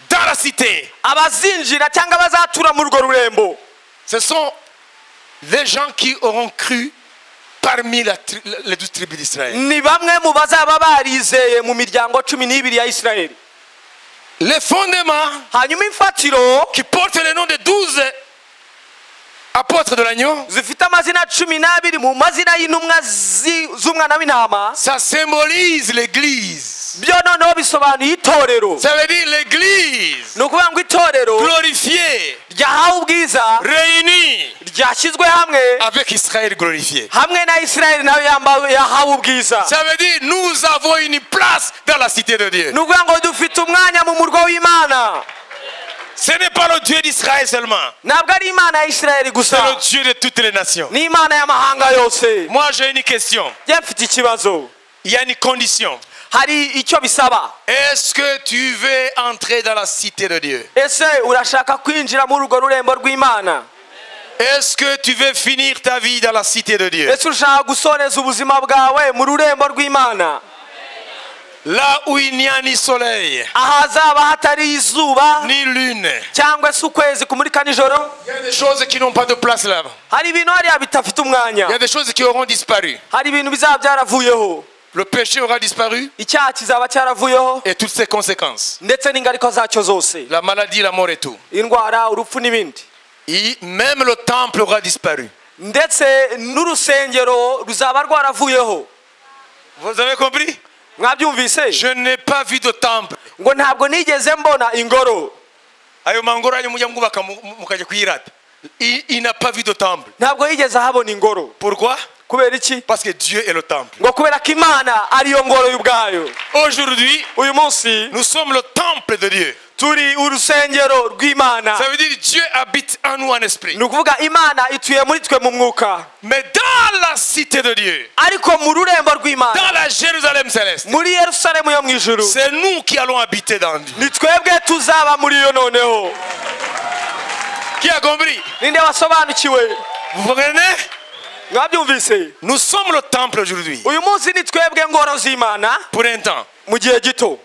dans la cité, abazinjira cyangwa abazatura muri urwo rurembo ce sont les gens qui auront cru parmi la tri- les douze tribus d'Israël. ni bamwe mu bazaba barizeye mu miryango cumi n'ibiri ya isirayeli Les fondements hanyuma imfatiro qui portent le nom des douze apôtres de l'agneau, zifite amazina cumi n'abiri mu mazina y'intumwa zi- z'umwana w'intama ça symbolise l'Église. byo noneho bisobanuye itorero Ça veut dire l'Église ni ukuvuga ngo itorero glorifiée, ryahawe ubwiza réunie ryashyizwe hamwe avec Israël glorifié. hamwe na isirayeli nawe yambawe yahawe ubwiza Ça veut dire nous avons une place dans la cité de Dieu. ni ukuvuga ngo dufite umwanya mu murwa w'imana Ce n'est pas le Dieu d'Israël seulement, ntabwo ari imana ya isirayeli c'est gusa le Dieu de toutes les nations. ni imana y'amahanga yose Moi j'ai une question, njye mfite ikibazo il y a une condition. hari icyo bisaba Est-ce que tu veux entrer dans la cité de Dieu ese urashaka kwinjira muri urwo rurembo rw'imana Est-ce que tu veux finir ta vie dans la cité de Dieu ese urashaka gusoneza ubuzima bwawe mu rurembo rw'imana Là où il n'y a ni soleil, ahazaba hatari izuba ni lune. cyangwa se ukwezi kumurika nijoro Il y a des choses qui n'ont pas de place là. hari ibintu hariya bidafite Il y a umwanya des choses qui auront disparu. hari ibintu bizaba byaravuyeho Le péché aura disparu icyaha kizaba cyaravuyeho et toutes ses conséquences. ndetse n'ingaruka zacyo zose La maladie, la mort et tout. indwara urupfu n'ibindi Et même le temple aura disparu. ndetse n'urusengero ruzaba rwaravuyeho Vous avez compris mwabyumvise Je n'ai pas vu de temple. ngo ntabwo nigeze mbona ingoro ayo mangoro yanyu mujya mwubaka mu- mu- mukajya kuyirata il, il n'a pas vu de temple ntabwo yigeze ahabona ingoro pourquoi kubera iki parce que dieu est le temple ngo kubera ko imana ariyo ngoro y'ubwayo aujourd'hui uyu munsi nous sommes le temple de dieu turi urusengero rw'imana ça veut dire dieu habite en nous en esprit ni ukuvuga imana ituye muri twe mu mwuka mais dans la cité de dieu ariko mu rurembo rw'imana dans la jérusalem céleste muri yerusalemu yo mu ijuru c'est nous qui allons habiter dans Dieu. ni twebwe tuzaba muri iyo noneho Qui a compris ninde wasobanukiwe Vous comprenez mwabyumvise Nous sommes le temple aujourd'hui. uyu munsi ni twebwe ngoro z'imana Pour un temps. mu gihe gito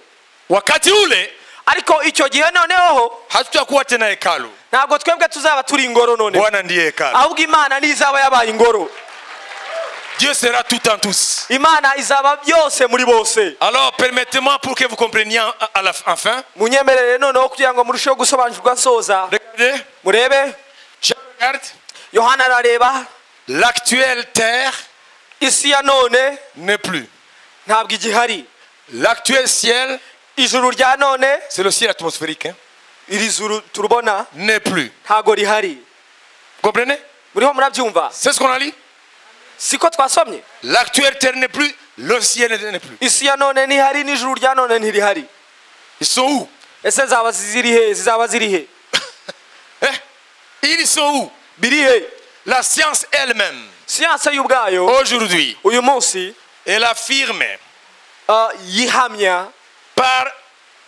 Wakati ule ariko icyo gihe noneho hatutakuwa tena hekalu. ntabwo twebwe tuzaba turi ingoro noneho Bwana ndiye hekalu. ahubwo imana niyo izaba yabaye ingoro Dieu sera tout en tous. imana izaba byose muri bose Alors permettez-moi pour que vous compreniez en- à la- enfin. munyemerere noneho kugira ngo murusheho gusobanukirwa nsoza Regardez. murebe Je regarde. yohana arareba L'actuelle terre isi ya none n'est plus. ntabwo igihari L'actuel ciel, ijuru rya none c'est le ciel atmosphérique, hein, iri juru turubona n'est plus. ntabwo rihari Vous comprenez muriho murabyumva C'est ce qu'on a dit siko twasomye L'actuelle terre n'est plus, le ciel n'est n'est plus. isi ya none ntihari n'ijuru rya none ntirihari Ils sont où ese zaba ziri he zizaba ziri he Hein Ils sont où biri he La science elle-même, siyanse y'ubwayo aujourd'hui, uyu munsi elle affirme ah, yihamya par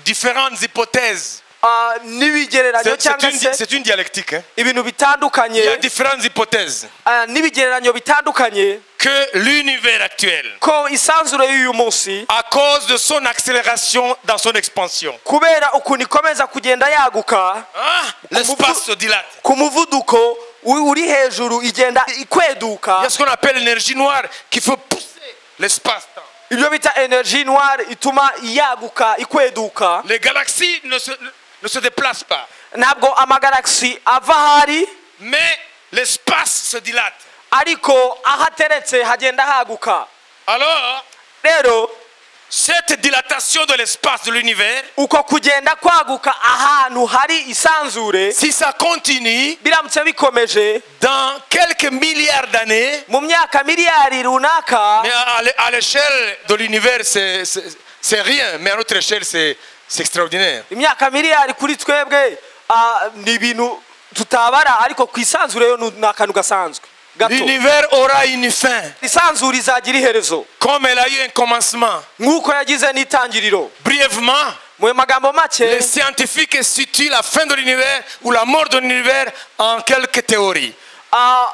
différentes hypothèses. ah, n'ibigereranyo C'est c'est cyangwa une, di- se c'est une dialectique. hein. ibintu Il y a bitandukanye différentes hypothèses ah, n'ibigereranyo bitandukanye que l'univers actuel, ko isanzure y'uyu munsi à cause de son accélération dans son expansion, kubera ukuntu ikomeza kugenda yaguka hein, l'espace se dilate. ku muvuduko u- uri hejuru igenda Il y ikweduka a ce qu'on appelle l'énergie noire qui fait pousser l'espace-temps. ibyo bita energy noire ituma yaguka ikweduka Les galaxies ne se, ne se déplacent pas, ntabwo amagaragisi ava ahari mais l'espace se dilate. ariko aho ateretse hagenda haguka Alors, rero cette dilatation de l'espace de l'univers, uko kugenda kwaguka ahantu hari isanzure si ça continue, biramutse bikomeje dans quelques milliards d'années, mu myaka miliyari runaka mais à, à l'é- à l'échelle de l'univers, c'est- c'est c'est rien, mais à notre échelle, c'est c'est extraordinaire imyaka miliyari kuri twebwe ah, ni ibintu tutabara ariko ku isanzure yo ni ni akantu gasanzwe gato l'univers aura une fin isanzure izagira iherezo comme elle a eu un commencement nk'uko yagize n'itangiriro brièvement mu magambo make les scientifiques situent la fin de l'univers ou la mort de l'univers en quelques théories ah,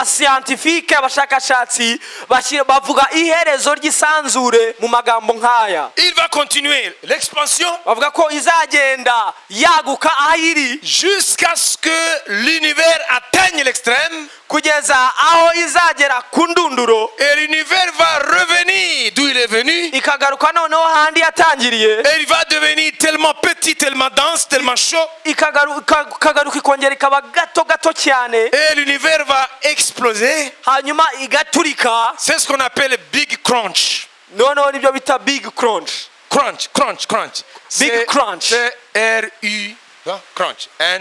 abasiyantifike abashakashatsi bashyira- bavuga iherezo ry'isanzure mu magambo nk'aya il va continuer l'expansion bavuga ko izagenda yaguka aho iri jusqu'à ce que l'univers atteigne l'extrême kugeza aho izagera ku ndunduro et l'univers va revenir d'où il est venu ikagaruka noneho handi yatangiriye Et il va devenir tellement petit, tellement dense, tellement chaud. ikagaru- ika- ikagaruka ikongera ikaba gato gato cyane Et l'univers va exploser. hanyuma igaturika C'est ce qu'on appelle Big Crunch. noneho nibyo bita big crunch Crunch, crunch, crunch. C'est- crunch. C'est R-U. hein, Crunch. And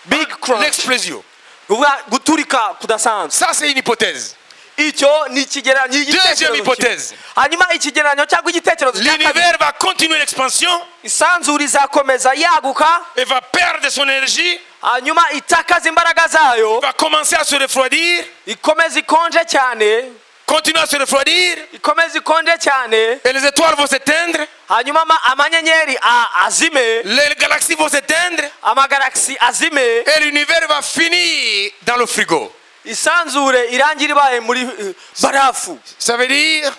big crunch l'explosion. Uvuga guturika kudasanzwe Ça, c'est une hypothèse. icyo ni ikigereranyo Deuxième cy'igitekerezo hypothèse. kimwe. hanyuma ikigereranyo cyangwa igitekerezo cya kabiri L'univers va continuer l'expansion isanzura izakomeza yaguka et va perdre son énergie, hanyuma itakaza imbaraga zayo va commencer à se refroidir, ikomeza ikonje cyane continuer à se refroidir, ikomeza ikonje cyane et les étoiles vont s'éteindre, hanyuma ama- amanyenyeri a- azime les galaxies vont s'éteindre, amagaragisi azime et l'univers va finir dans le frigo. isanzure irangira ibaye muri eh, barafu Ça veut dire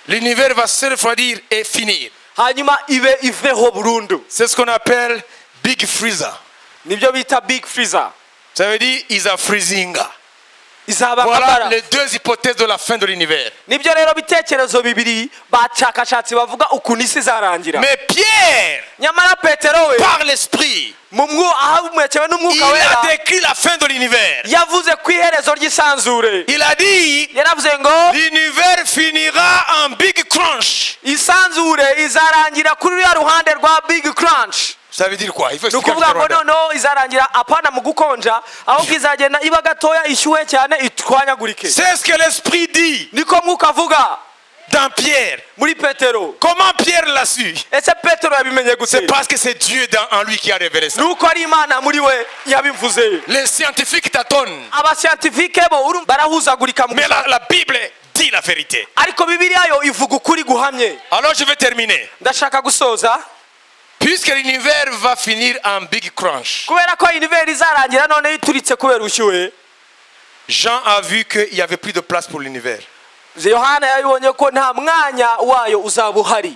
l'univers va se refroidir et finir. hanyuma ibe iveho burundu C'est ce qu'on appelle Big Freezer. nibyo bita big freezer Ça veut dire is a freezing. izaba nka Voilà bara les deux hypothèses de la fin de l'univers. nibyo rero bitekerezo bibiri bashakashatsi bavuga ukuntu isi izarangira Mais Pierre, nyamara petero we par l'esprit, mu mwu- ahamuhekewe il n'umwuka a wera décrit la fin de l'univers. yavuze ku iherezo ry'isanzure Il a dit yaravuze ngo l'univers finira en Big Crunch. isanzure izarangira kuri ruriya ruhande rwa big crunch Ça veut dire quoi Il faut ni expliquer en ukuvuga ngo Rwanda. noneho izarangira apana mu gukonja ahubwo izagenda iba gatoya ishyuhe cyane itwanyagurike C'est ce que l'esprit dit niko mwuka avuga dans Pierre. muri petero Comment Pierre l'a su ese petero yabimenye C'est gute parce que c'est Dieu dans- en lui qui a révélé ça. ni uko ari imana muri we yabimvuze Les scientifiques tâtonnent. abasiyantifike bo urumva barahuzagurika mu Mais la, la Bible dit la vérité. ariko bibiriya yo ivuga ukuri guhamye Alors je vais terminer. ndashaka gusoza Puisque l'univers va finir en Big Crunch, kubera ko iniveri izarangira noneho ituritse kubera ubushyuhe Jean a vu qu'il n'y avait plus de place pour l'univers. yohana yabibonye ko nta mwanya wayo uzaba uhari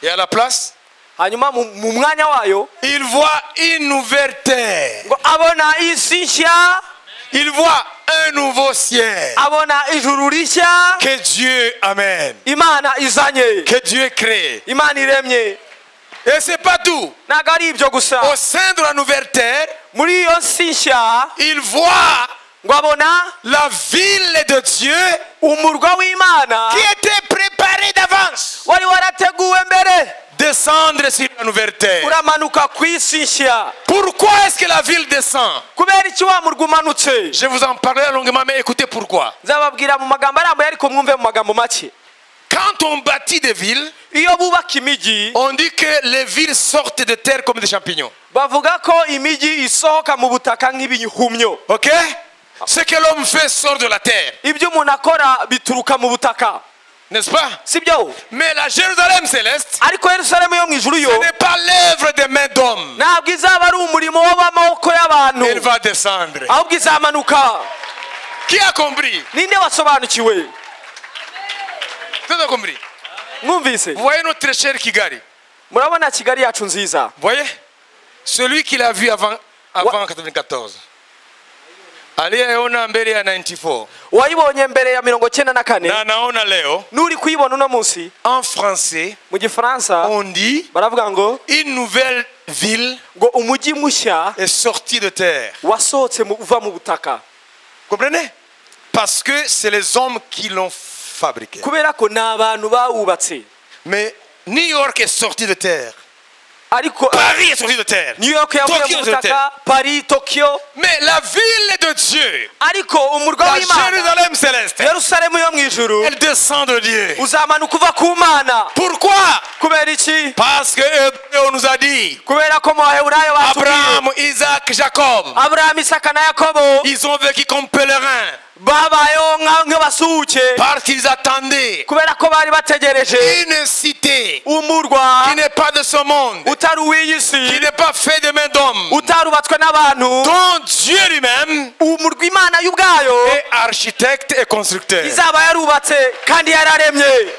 Et à la place, hanyuma mu mu mwanya wayo il voit une nouvelle terre. ngo abona isi nshya Il voit un nouveau ciel abona ijuru rishya que Dieu amène, imana izanye que Dieu crée. imana iremye Et c'est pas tout. ntabwo ari ibyo gusa Au sein de la nouvelle terre, muri iyo si nshya il voit ngo abona la ville de Dieu umurwa w'imana qui était préparée d'avance wari warateguwe mbere descendre sur la nouvelle terre. uramanuka ku isi nshya Pourquoi est-ce que la ville descend kubera iki wa murwa umanutse Je vous en parlerai longuement, mais écoutez pourquoi. nzababwira mu magambo arambuye ariko mwumve mu magambo make Quand on bâtit des villes, iyo bubaka imijyi on dit que les villes sortent de terre comme des champignons. bavuga ko imijyi isohoka mu butaka nk'ibihumyo Ok Ce que l'homme fait sort de la terre, ibyo umuntu akora bituruka mu butaka n'est-ce pas si byo Mais la Jérusalem céleste, ariko yerusalemu yo mu ijuru yo ce n'est pas l'œuvre des mains d'hommes. ntabwo izaba ari umurimo w'amaboko y'abantu Elle va descendre. ahubwo izamanuka Qui a compris ninde wasobanukiwe Tout a compris. mwumvise Vous voyez notre cher Kigali murabona kigali yacu nziza Vous voyez Celui qui l'a vu avant, avant 94. Aliyeona mbele ya 94 wayibonye mbere ya mirongo cyenda na na kane anaona leo n'uri kuyibona uno munsi en français mu gifaransa on dit baravuga ngo une nouvelle ville ngo umujyi mushya est sortie de terre. wasohotse mu- uva mu butaka Comprenez Parce que c'est les hommes qui l'ont fabriquée. kubera ko ni abantu bawubatse Mais New York est sortie de terre. ariko Paris est sorti de terre. new york yavuye Tokyo sur mu butaka paris tokiyo Mais la ville de Dieu, ariko umurwa la w'imana Jérusalem céleste, yerusalemu yo mu ijuru elle descend de Dieu. uzamanuka uva ku mana Pourquoi kubera iki Parce que euh, on nous a dit, kubera ko mu baheburayo batubwiye Abraham, Isaac, Jacob, aburahamu isaka na yakobo ils ont vécu comme pèlerins babayeho nka- nk'abasuhuke parce qu'ils attendaient kubera ko bari bategereje une cité umurwa qui n'est pas de ce monde, utari uw'iyi qui si n'est pas fait de main d'homme, utarubatswe n'abantu dont Dieu lui-même umurwa imana yo ubwayo est architecte et constructeur. izaba yarubatse kandi yararemye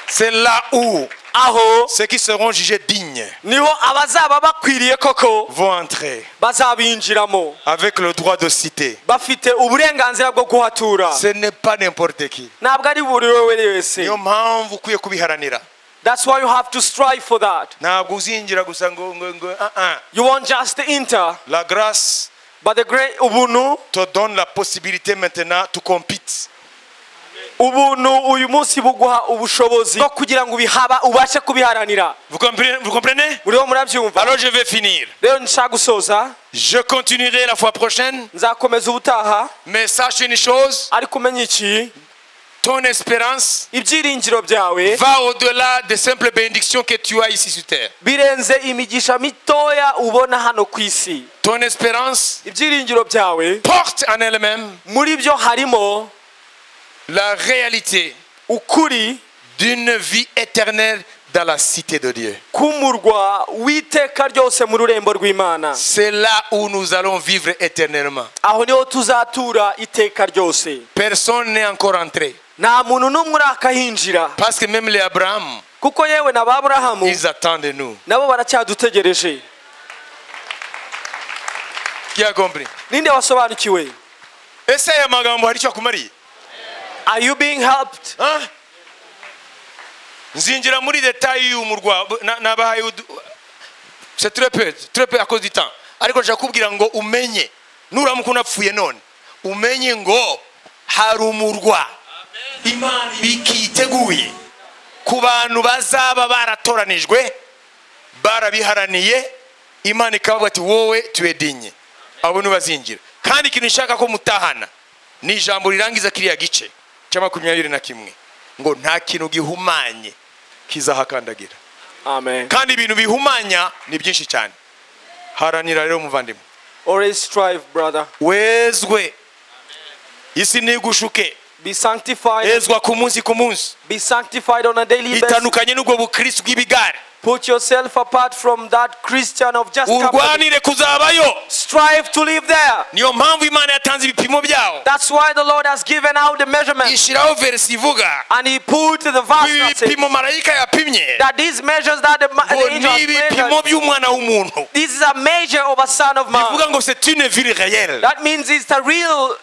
C'est là où aho ceux qui seront jugés dignes niho abazaba bakwiriye koko vont entrer bazabinjiramo avec le droit de cité. bafite uburenganzira bwo kuhatura Ce n'est pas n'importe qui. ntabwo ari buri wewe wese niyo mpamvu ukwiye kubiharanira that's why you have to strive for that ntabwo uzinjira gusa ngo ngo ngo ah, ah. you won't just enter la grâce but the great ubuntu te donne la possibilité maintenant to compete ubuntu uyu munsi buguha ubushobozi bwo kugira ngo ubihaba ubashe kubiharanira vous comprenez, vous comprenez muriho murabyumva alors je vais finir rero nshaka gusoza je continuerai la fois prochaine nzakomeza ubutaha mais sache une chose ariko umenya iki ton espérance ibyiringiro byawe va au-delà des simples bénédictions que tu as ici sur terre birenze imigisha mitoya ubona hano ku isi ton espérance ibyiringiro byawe porte en elle-même muri byo harimo la réalité ukuri d'une vie éternelle dans la cité de Dieu k'umurwa w'iteka ryose mu rurembo rw'imana c'est là où nous allons vivre éternellement aho niho tuzatura iteka ryose personne n'est encore entré nta muntu n'umwe urakahinjira Parce que même les Abraham, kuko yewe na ba burahamu ils attendent de nous. nabo baracyadutegereje Qui a compris ninde wasobanukiwe ese aya magambo hari icyo akumariye are you being helped Huh? nzinjira muri detayi y'umurwa na- nabahaye udu- c'est très peu très peu à cause du temps ariko nshaka kubwira ngo umenye nuramuka unapfuye none umenye ngo hari umurwa imana bikiteguye ku bantu bazaba baratoranijwe barabiharaniye imana ikavuga ati wowe tuwedinye abo ntibazinjira kandi ikintu nshaka ko mutahana ni ijambo rirangiza kiriya gice cya makumyabiri na kimwe ngo nta kintu gihumanye kizahakandagira amen kandi ibintu bihumanya ni byinshi cyane haranira rero muvandimwe always strive brother wezwe isi ntigushuke be sanctified ezwa ku munsi ku munsi be sanctified on a daily basis itandukanye n'ubwo bukirisi bw'ibigare put yourself apart from that christian of just company. urwanire kuzabayo strive to live there niyo mpamvu imana yatanze ibipimo byawo that's why the lord has given out the measurement ishyiraho verisi ivuga and he put the vast ibi that says bipimo marayika yapimye that these measures that the, ma- ngo the angel ni has ibipimo measured, by'umwana w'umuntu this is a measure of a son of man bivuga ngo c'est une ville réelle that means it's a real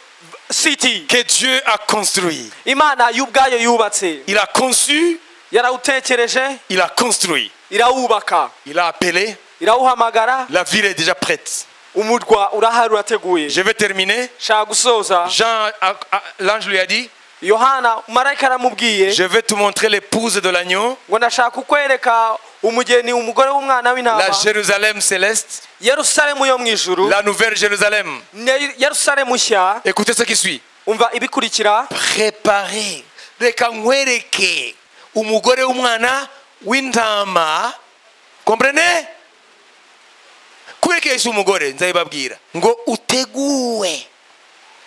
city que Dieu a construit imana y'ubwayo yubatse il a conçu yarawutekereje il a construit irawubaka il a appelé irawuhamagara la ville est déjà prête umurwa urahari urateguye je vais terminer shaka gusoza Jean a- a- l'ange lui a dit yohana marayika aramubwiye je vais te montrer l'épouse de l'agneau ngo ndashaka kukwereka umugeni umugore w'umwana la w'intama Jérusalem céleste yerusalemu yo mu ijuru la nouvelle Jérusalem Ne- yerusalemu nshya écoutez ce qui suit umva ibikurikira préparé reka nkwereke umugore w'umwana w'intama komprene kwerekeye si umugore nzabibabwira ngo uteguwe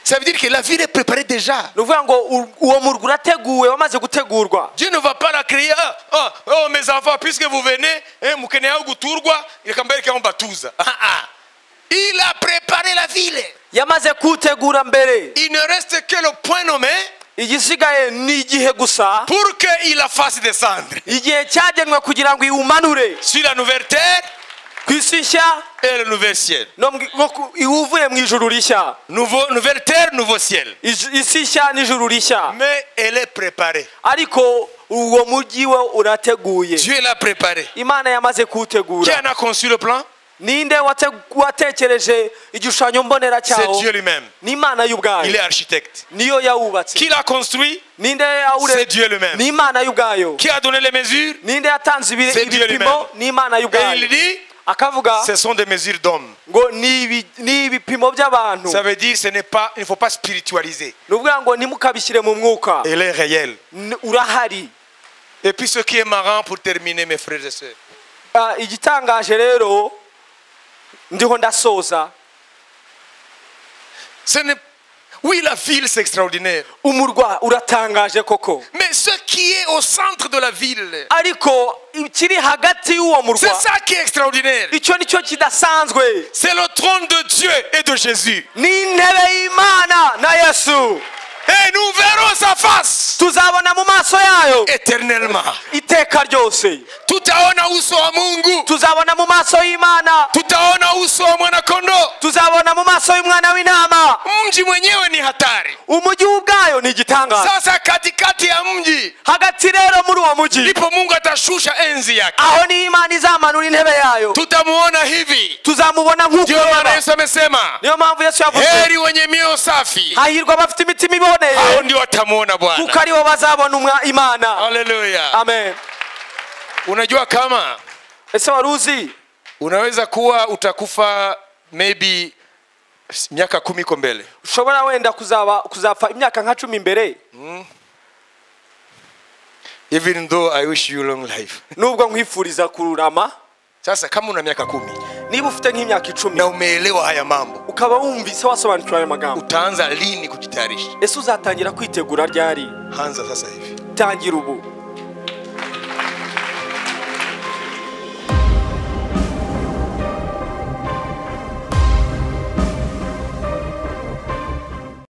Ça veut dire que la ville est préparée déjà. ni ukuvuga ngo u- uwo murwa urateguwe wamaze gutegurwa Dieu ne va pas la créer. Ah, ah, oh, mes enfants, puisque vous venez, eh, mukeneaho guturwa, reka mbereke aho mbatuza. Ah, ah. Il a préparé la ville. yamaze kuwutegura mbere Il ne reste que le point nommé igisigaye ni igihe gusa pour qu'il la fasse descendre igihe cyagenwe kugira ngo iwumanure sur la nouvelle terre ku isi nshya et le nouvel ciel. no mu- no ku- iwuvuye mu ijuru rishya Nouveau, nouvelle terre, nouveau ciel. Ij- isi nshya n'ijuru rishya Mais elle est préparée. ariko uwo mujyi we urateguye Dieu l'a préparée. imana yamaze Qui kuwutegura en a conçu le plan ninde wate- watekereje igishushanyo mbonera c'est cyawo Dieu lui-même. ni imana Il est y'ubwayo architecte. niyo yawubatse Qui l'a construit ninde C'est yawure Dieu lui-même. ni imana y'ubwayo Qui a donné les mesures ninde yatanze ibi- C'est Dieu ibipimo lui-même. ni imana Et il y'ubwayo dit, akavuga ce sont des mesures d'hommes. ngo ni ibi- ni ibipimo by'abantu Ça veut dire ce n'est pas, il ne faut pas spiritualiser. ni ukuvuga ngo ntimukabishyire mu mwuka Elle est réelle. N- urahari Et puis ce qui est marrant pour terminer, mes frères et sœurs, Ah, igitangaje rero ndiho ndasoza ce n'est- oui, la ville, c'est extraordinaire. umurwa uratangaje koko Mais ce qui est au centre de la ville, ariko ikiri hagati y'uwo c'est murwa ça qui est extraordinaire. icyo ni cyo kidasanzwe C'est le trône de Dieu et de Jésus. ni intebe y'imana na yesu Et nous verrons sa face tuzabona mu maso yayo éternellement. iteka ryose Tutaona uso wa Mungu. tuzabona mu maso y'imana Tutaona uso wa mwanakondoo. tuzabona mu maso y'umwana w'intama Mji mwenyewe ni hatari. umujyi ubwayo ni igitangaza Sasa katikati ya mji hagati rero muri uwo mujyi ndipo Mungu atashusha enzi yake. aho ni imana izamanura intebe yayo Tutamuona hivi. tuzamubona nk'uko Ndio maana yaba Yesu amesema, niyo mpamvu yesu yavuze heri wenye mioyo safi, hahirwa abafite imitima iboneye hao ndio watamuona kuko Bwana. aribo bazabona umwa- imana Haleluya. amen Unajua kama ese wari uzi unaweza kuwa utakufa maybe miaka kumi ko mbele ushobora wenda kuzaba kuzapfa imyaka nka cumi imbere even though I wish you long life. nubwo nkwifuriza kururama Sasa kama una miaka kumi niba ufite nk'imyaka icumi na umeelewa haya mambo, ukaba wumvise wasobanukirwa ayo magambo utaanza lini kujitayarisha? ese uzatangira kwitegura ryari Anza sasa hivi, tangira ubu